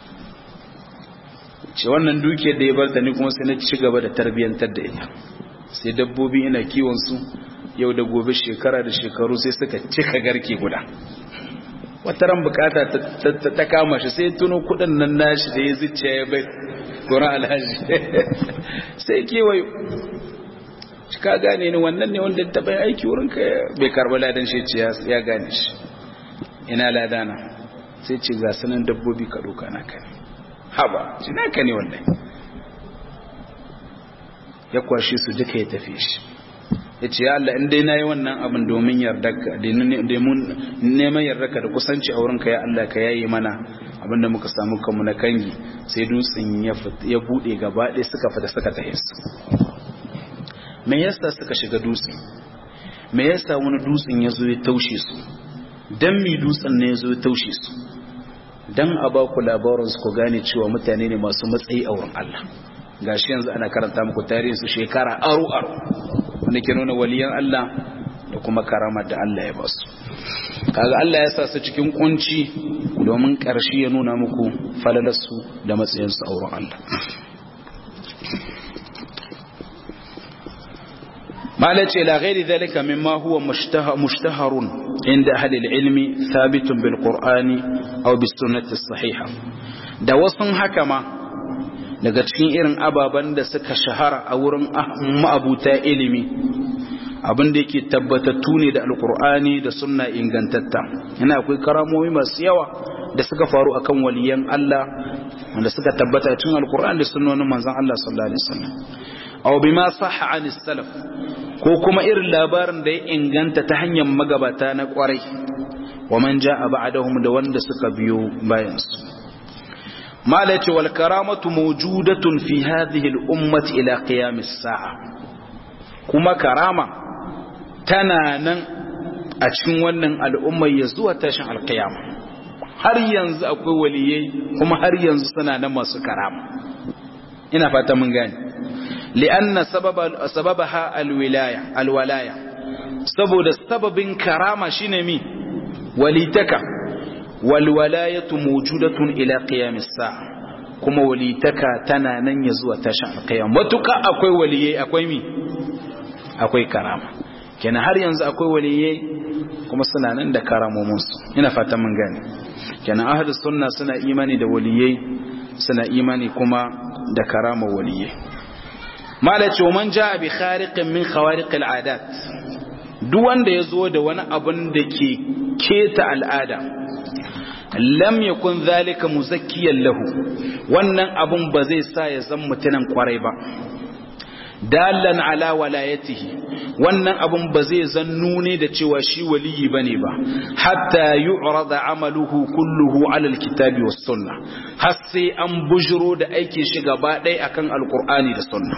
ce wannan dukiyar da ya bar ta ni kuma sai na ci gaba da tarbiyyantar da ita sai dabbobi ina kiwon su yau da gobe shekara da shekaru sai suka cika garke guda wata ran bukata ta kama shi sai tuno kudin nan nashi da ya zuciya ya bai gurin alhaji sai kewayo ka gane ni wannan ne wanda ta bai aiki wurin ka bai karba ladan shi ce ya gane shi ina ladana sai ce ga sanan dabbobi ka doka na kai haba shi naka ne wallahi ya kwashe su duka ya tafi shi ya ce ya Allah in dai na yi wannan abin domin yardarka neman yardarka da kusanci a wurinka ya Allah ka yayi mana abin da muka samu kanmu na kangi sai dutsen ya buɗe gaba ɗaya suka fita suka tahe su me yasa suka shiga dutsen me yasa wani dutsen ya zo ya taushe su dan mi dutsen ne ya zo ya taushe su dan a ba ku labarin su ku gane cewa mutane ne masu matsayi a wurin Allah gashi yanzu ana karanta muku tarihin su shekara aro aro wanda ke nuna waliyan Allah da kuma karamar da Allah ya ba su kaga Allah ya sa su cikin kunci domin ƙarshe ya nuna muku falalarsu da matsayinsu a wurin Allah malace ila ghairi dhalika mimma huwa mushtaharun inda ahli ilmi thabitun bil qur'ani aw bis sunnati sahiha da wasun haka ma daga cikin irin ababen da suka shahara a wurin ma'abuta ilimi abin da yake tabbatattu ne da alkur'ani da sunna ingantatta yana akwai karamomi masu yawa da suka faru akan waliyan Allah wanda suka tabbata cikin alkur'ani da sunnonin manzon Allah sallallahu alaihi wasallam aw bima sahha an salaf ko kuma irin labarin da ya inganta ta hanyar magabata na kwarai wa man ja'a ba'dahum da wanda suka biyo bayan su malati wal karamatu mawjudatun fi hadhihi al ummati ila qiyam as-sa'a kuma karama tana nan a cikin wannan al'ummar ya zuwa tashin alkiyama har yanzu akwai waliyai kuma har yanzu suna nan masu karama ina fata mun gane li'anna sababa sababaha alwilaya alwalaya saboda sababin karama shine mi walitaka walwalayatu mawjudatun ila qiyamis sa'a kuma walitaka tana nan ya zuwa tashin alkiyama matuka akwai waliyai akwai mi akwai karama kenan har yanzu akwai waliyai kuma suna nan da karamominsu ina fata mun gane kenan ahlus sunna suna imani da waliyai suna imani kuma da karama waliyai malaci man jaa bi khariqin min khawariq al'adat duk wanda yazo da wani abun da ke keta al'ada lam yakun zalika muzakkiyan lahu wannan abun ba zai sa ya zan mutunan kwarai ba dalan ala walayatihi wannan abun ba zai zannu ne da cewa shi waliyi bane ba hatta yu'rada amaluhu kulluhu ala alkitabi was sunna har sai an bujiro da aikin shi gaba ɗaya akan alqur'ani da sunna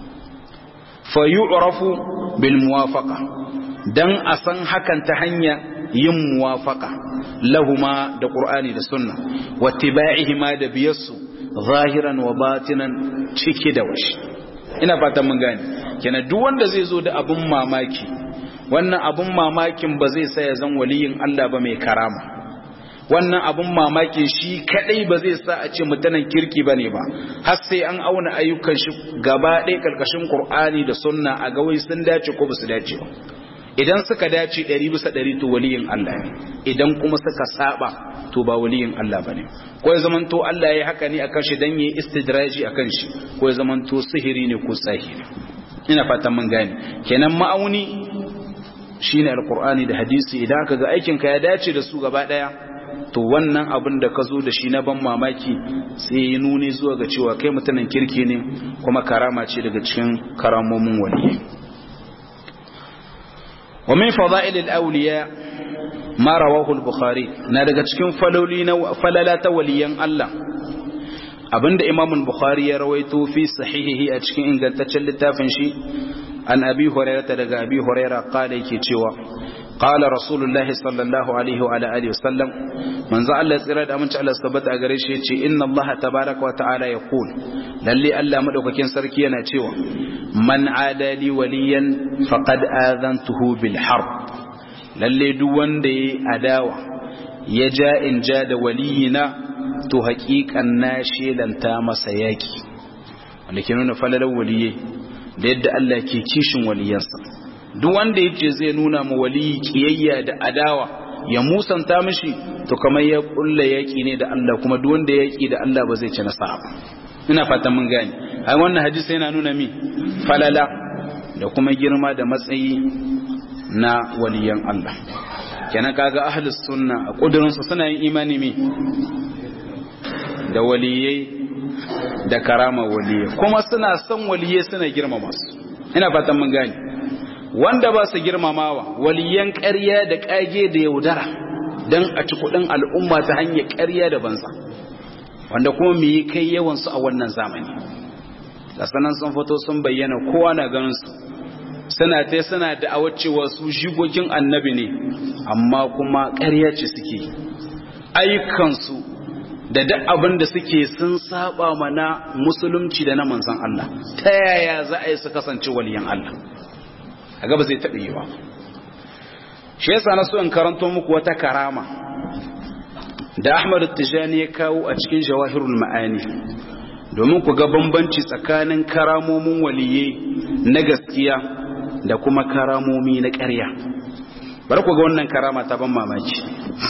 fa yu'rafu bil muwafaqa dan a san hakan ta hanya yin muwafaqa lahuma da qur'ani da sunna wattiba'ihima da biyassu zahiran wa batinan ciki da washi ina fatan mun gane kenan duk wanda zai zo da abun mamaki wannan abun mamakin ba zai sa ya zan waliyin Allah ba mai karama wannan abun mamakin shi kadai ba zai sa a ce mutanen kirki bane ba har sai an auna ayyukan shi gaba ɗaya karkashin Qur'ani da Sunna a ga wai sun dace ko ba su dace ba idan suka dace ɗari bisa ɗari to waliyin Allah ne idan kuma suka saba to ba waliyin Allah bane ko ya zamanto Allah ya haka ne akan shi dan yayi istidraji akan shi ko ya zamanto sihiri ne ko tsahiri ina fatan mun gane kenan ma'auni shine alqur'ani da hadisi idan aka ga aikin ka ya dace da su gaba daya to wannan abin da ka zo da shi na ban mamaki sai ya nuni zuwa ga cewa kai mutanen kirki ne kuma karama ce daga cikin karamomin waliyyi wa min fada'il al-awliya ma rawahu al-bukhari na daga cikin faloli na falala ta waliyan Allah abinda imam al-bukhari ya rawaito fi sahihihi a cikin ingantaccen littafin shi an abi hurairah daga abi hurairah qala yake cewa qala rasulullahi sallallahu alaihi wa alihi wasallam manzo Allah tsira da aminci Allah tabbata a gare shi yace inna Allah tabaaraka wa ta'ala yaqul lalle Allah madaukakin sarki yana cewa man adali waliyan faqad adantuhu bil harb lalle duk wanda yayi adawa ya ja in ja da waliyina to haƙiƙan na shelanta masa yaki wanda ke nuna falalar waliyai da yadda Allah ke kishin waliyansa duk wanda yace zai nuna ma waliyi kiyayya da adawa ya musanta mishi to kamar ya kulla yaki ne da Allah kuma duk wanda yaki da Allah ba zai ci nasara ba ina fatan mun gane ai wannan hadisi yana nuna mi falala da kuma girma da matsayi na waliyan Allah kenan kaga ahlus sunna a kudurin su suna yin imani mi da waliyai da karama waliyai kuma suna son waliyai suna girmama su ina fatan mun gane wanda ba su girmamawa waliyan ƙarya da ƙage da yaudara don a ci kuɗin al'umma ta hanyar ƙarya da banza wanda kuma mu yi kai yawansu a wannan zamani da sanan sun fito sun bayyana kowa na ganin su suna ta suna da cewa su shigogin annabi ne amma kuma ƙarya ce suke ayyukansu da duk abin da suke sun saba mana musulunci da na manzon Allah ta yaya za a yi su kasance waliyan Allah a gaba zai taɓa yi ba shi yasa na so in karanto muku wata karama da Ahmad Tijani ya kawo a cikin Jawahirul Ma'ani domin ku ga bambanci tsakanin karamomin waliye na gaskiya da kuma karamomi na ƙarya bari ku ga wannan karama ta ban mamaki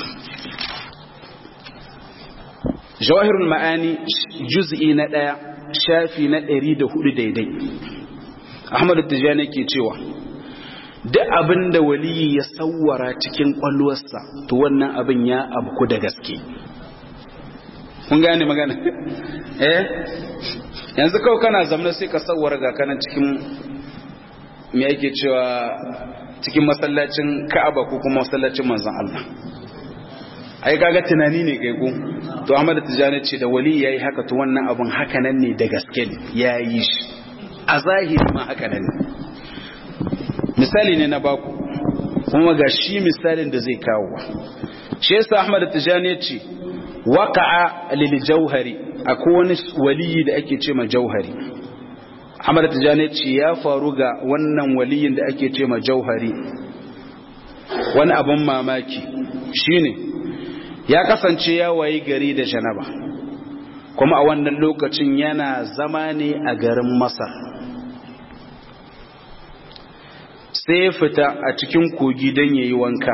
Jawahirul Ma'ani juz'i na ɗaya shafi na ɗari da hudu daidai Ahmad Tijani ke cewa duk abin da waliyi ya sawwara cikin kwalwarsa to wannan abin ya abku da gaske kun gane magana eh yanzu kawai kana zamna sai ka sawwara ga kanan cikin me yake cewa cikin masallacin Ka'aba ko kuma masallacin manzon Allah ai kaga tunani ne kai ko to Ahmad Tijani ce da wali yayi haka to wannan abin haka nan ne da gaske ne yayi shi a zahiri ma haka nan ne misali ne na baku kuma ga shi misalin da zai kawo shi yasa Ahmad Tijani yace waqa'a lil jauhari akwai wani waliyi da ake ce ma jauhari Ahmad Tijani yace ya faru ga wannan waliyin da ake ce ma jauhari wani abun mamaki shine ya kasance ya wayi gari da janaba kuma a wannan lokacin yana zama ne a garin Masar sai fita a cikin kogi don ya yi wanka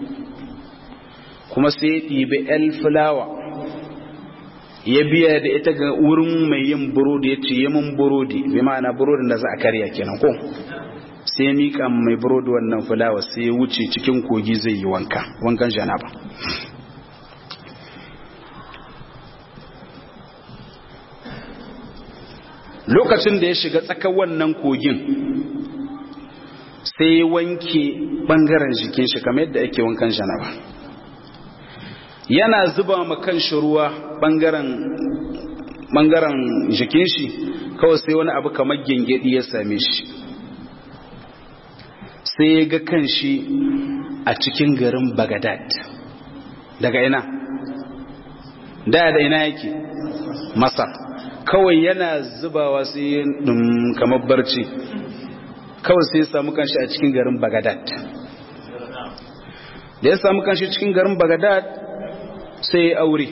kuma sai ya ɗibi el fulawa ya biya da ita ga wurin mai yin burodi ya ce yi mun burodi bi ma'ana burodin da za a karya kenan ko sai ya miƙa mai burodi wannan fulawa sai ya wuce cikin kogi zai yi wanka wankan janaba lokacin da ya shiga tsakar wannan kogin sai wanke bangaren jikin shi kamar yadda ake wankan janaba yana zuba ma kan shi ruwa bangaren bangaren jikin shi kawai sai wani abu kamar gengedi ya same shi sai ya ga kan shi a cikin garin bagadad daga ina da da ina yake masar kawai yana zubawa sai kamar barci kawai sai ya samu kanshi a cikin garin Bagadad da ya samu kanshi cikin garin Bagadad sai ya aure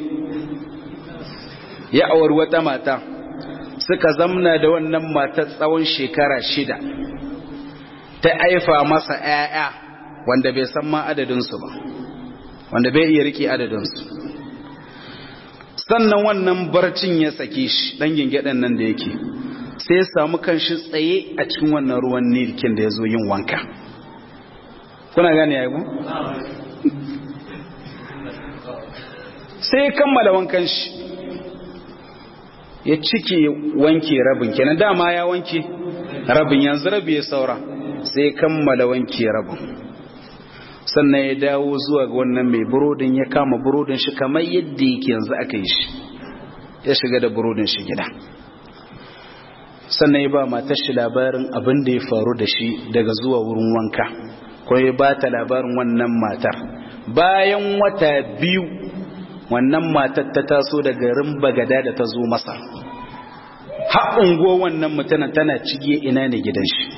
ya auri wata mata suka zamna da wannan mata tsawon shekara shida ta aifa masa ‘ya'ya wanda bai san ma adadinsu ba wanda bai iya riƙe adadinsu sannan wannan barcin ya sake shi ɗan gingaɗen nan da yake sai ya samu kanshi tsaye a cikin wannan ruwan nilkin da ya zo yin wanka kuna gane ya yi sai ya kammala wankan shi ya cike wanke rabin kenan dama ya wanke rabin yanzu rabi ya saura sai ya kammala wanke rabin sannan ya dawo zuwa ga wannan mai burodin ya kama burodin shi kamar yadda yake yanzu aka yi shi ya shiga da burodin shi gida sannan ya ba matar shi labarin abin da ya faru da shi daga zuwa wurin wanka ko ya ba ta labarin wannan matar bayan wata biyu wannan matar ta taso daga garin bagada da ta zo masa haɓungo wannan mutanen tana cige ina ne gidan shi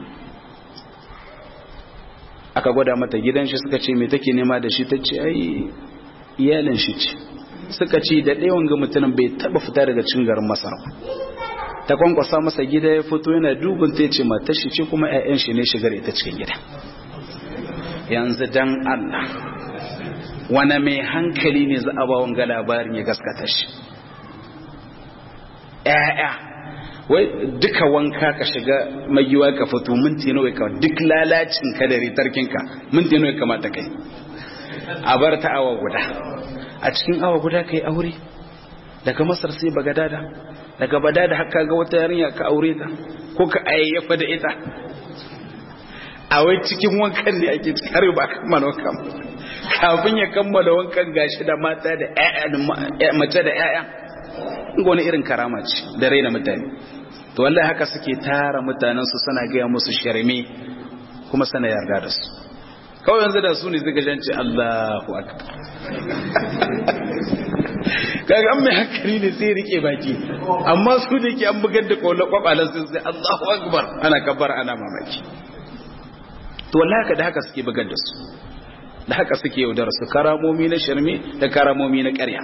aka gwada mata gidan shi suka ce me take nema da shi ta ce ai iyalin shi ce suka ce da ɗayan ga mutumin bai taɓa fita daga cin garin masar ta kwankwasa masa gida ya fito yana dubin ta ce matar shi ce kuma 'ya'yan shi ne shigar ita cikin gida yanzu dan Allah wane mai hankali ne za a ba wanga labarin ya gaskata shi ‘ya'ya wai duka wanka ka shiga magiwa ka fito minti nawa ka duk lalacin ka da ritarkinka minti nawa kamata kai a bar ta awa guda a cikin awa guda ka yi aure daga masar sai bagadada daga badada haka ga wata yarinya ka aure ta ko ka ayyafa da ita a wai cikin wankan ne ake har ba kammala wankan kafin ya kammala wankan gashi da mata da ƴaƴa mace da ƴaƴa ga wani irin karama ce da raina mutane to wallahi haka suke tara mutanen su suna gaya musu sharme kuma sana yarda da su kawai yanzu da su ne suka janci Allahu akbar kaga an mai hankali ne sai rike baki amma su da ke an bugar da kwallon kwabalan sun sai Allahu akbar ana kabbar ana mamaki to wallahi haka da haka suke bugar da su da haka suke yaudar su karamomi na shirme da karamomi na ƙarya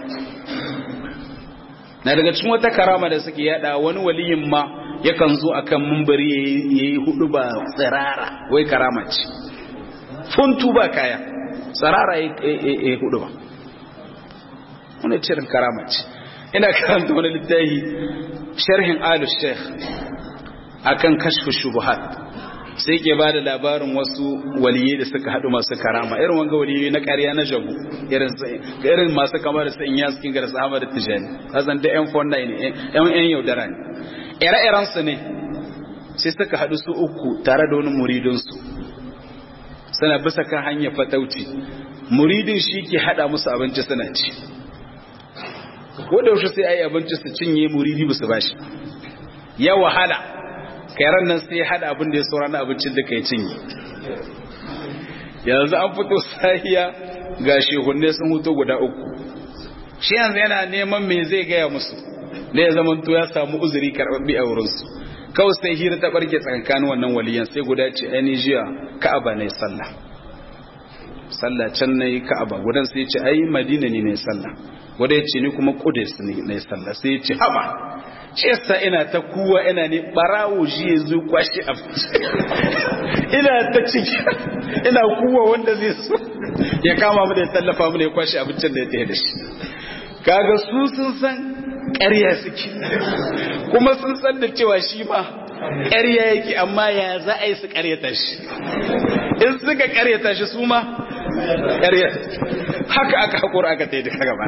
na daga cikin wata karama da suke yada wani waliyin ma yakan zo akan mumbari yayi hudu ba tsirara wai karama ce funtu ba kaya tsirara yayi hudu ba wani cirin karama ce ina karanta wani littafi sharhin alu sheikh akan kashfu shubuhat sai ke ba da labarin wasu waliyai da suka haɗu masu karama irin wanga waliyai na ƙarya na jabu irin masu kama da sa'in yaskin gara sahama da tijani hazan da yan fonda ne yan yan yaudara ne ire-iren su ne sai suka haɗu su uku tare da wani muridinsu suna bisa kan hanyar fatauci muridin shi ke haɗa musu abinci suna ci ko da yaushe sai ayi abinci su cinye muridi ba su bashi ya wahala kairan nan sai hada abin da ya saura na abincin da kai cinye yanzu an fito sahiya ga shehunne sun huto guda uku shi yanzu yana neman me zai gaya musu da ya zama to ya samu uzuri karɓaɓɓe a wurinsu kawai sai hira ta ɓarke tsakankanin wannan waliyan sai guda ce ai jiya ka'aba ne sallah sallah can na yi ka'aba gudan sai ce ai madina ne ne sallah wadda ya ce ni kuma kudus ne na sallah sai ya ce haba shi yasa ina ta kuwa ina ne barawo shi ya zo kwashi a ina ta ciki ina kuwa wanda zai so ya kama mu da ya tallafa mu da ya kwashi abincin da ya tafi da shi kaga su sun san ƙarya suke kuma sun san da cewa shi ma ƙarya yake amma ya za a yi su ƙaryata shi in suka ƙaryata shi su ma ƙarya haka aka haƙura aka ta yi duka gaba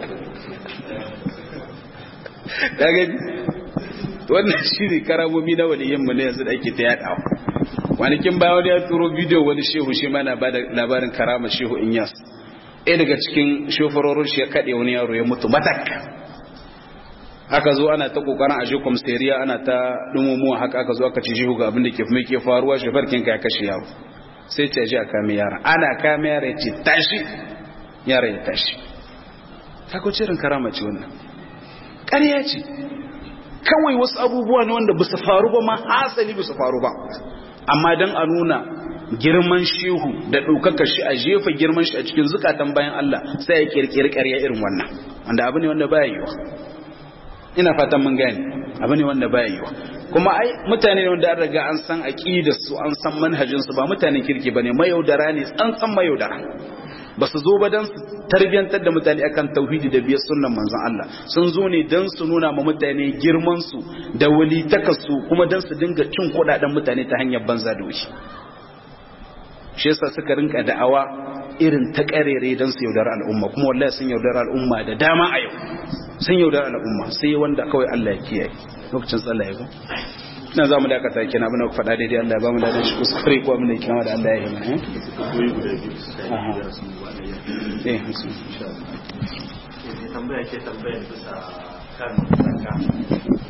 da gani wannan shi ne karamomi na waliyanmu na yanzu da ake ta yaɗawa wanikin bayan wani ya turo bidiyo wani shehu shi mana ba da labarin karama shehu inyas ɗaya daga cikin shofarorin shi ya kaɗe wani yaro ya mutu matak aka zo ana ta kokarin aje kwamsteriya ana ta dumumuwa haka aka zo aka ce shehu ga abin da ke mai ke faruwa shefarkin ka ya kashe yaro sai ce ji a kame yaran ana kame yara ya ce tashi yara ya tashi kako cirin karama ce wannan ƙarya ce kawai wasu abubuwa ne wanda ba su faru ba ma hasali ba su faru ba amma don a nuna girman shehu da ɗaukaka shi a jefa girman shi a cikin zukatan bayan Allah sai ya kirkiri ƙarya irin wannan wanda abu ne wanda baya yiwa ina fatan mun gane abu ne wanda baya yiwa kuma ai mutane ne wanda an riga an san aqidar su an san manhajin su ba mutanen kirki bane mayaudara ne tsantsan mayaudara ba su zo ba dan su tarbiyantar da mutane akan tauhidi da biyar sunnan manzon Allah sun zo ne dan su nuna ma mutane girman su da walitakar su kuma dan su dinga cin kudaden mutane ta hanyar banza da wuce shi yasa suka rinka da'awa irin ta karere dan su yaudar al'umma kuma wallahi sun yaudar al'umma da dama a yau sun yaudar al'umma sai wanda kawai Allah ya kiyaye lokacin tsallaye ko ina za mu dakata kina abin da ku faɗa daidai Allah ya ba mu da shi kuskure ko abin da kina da Allah ya yi mana eh tambaya ke tambayar bisa kan zakka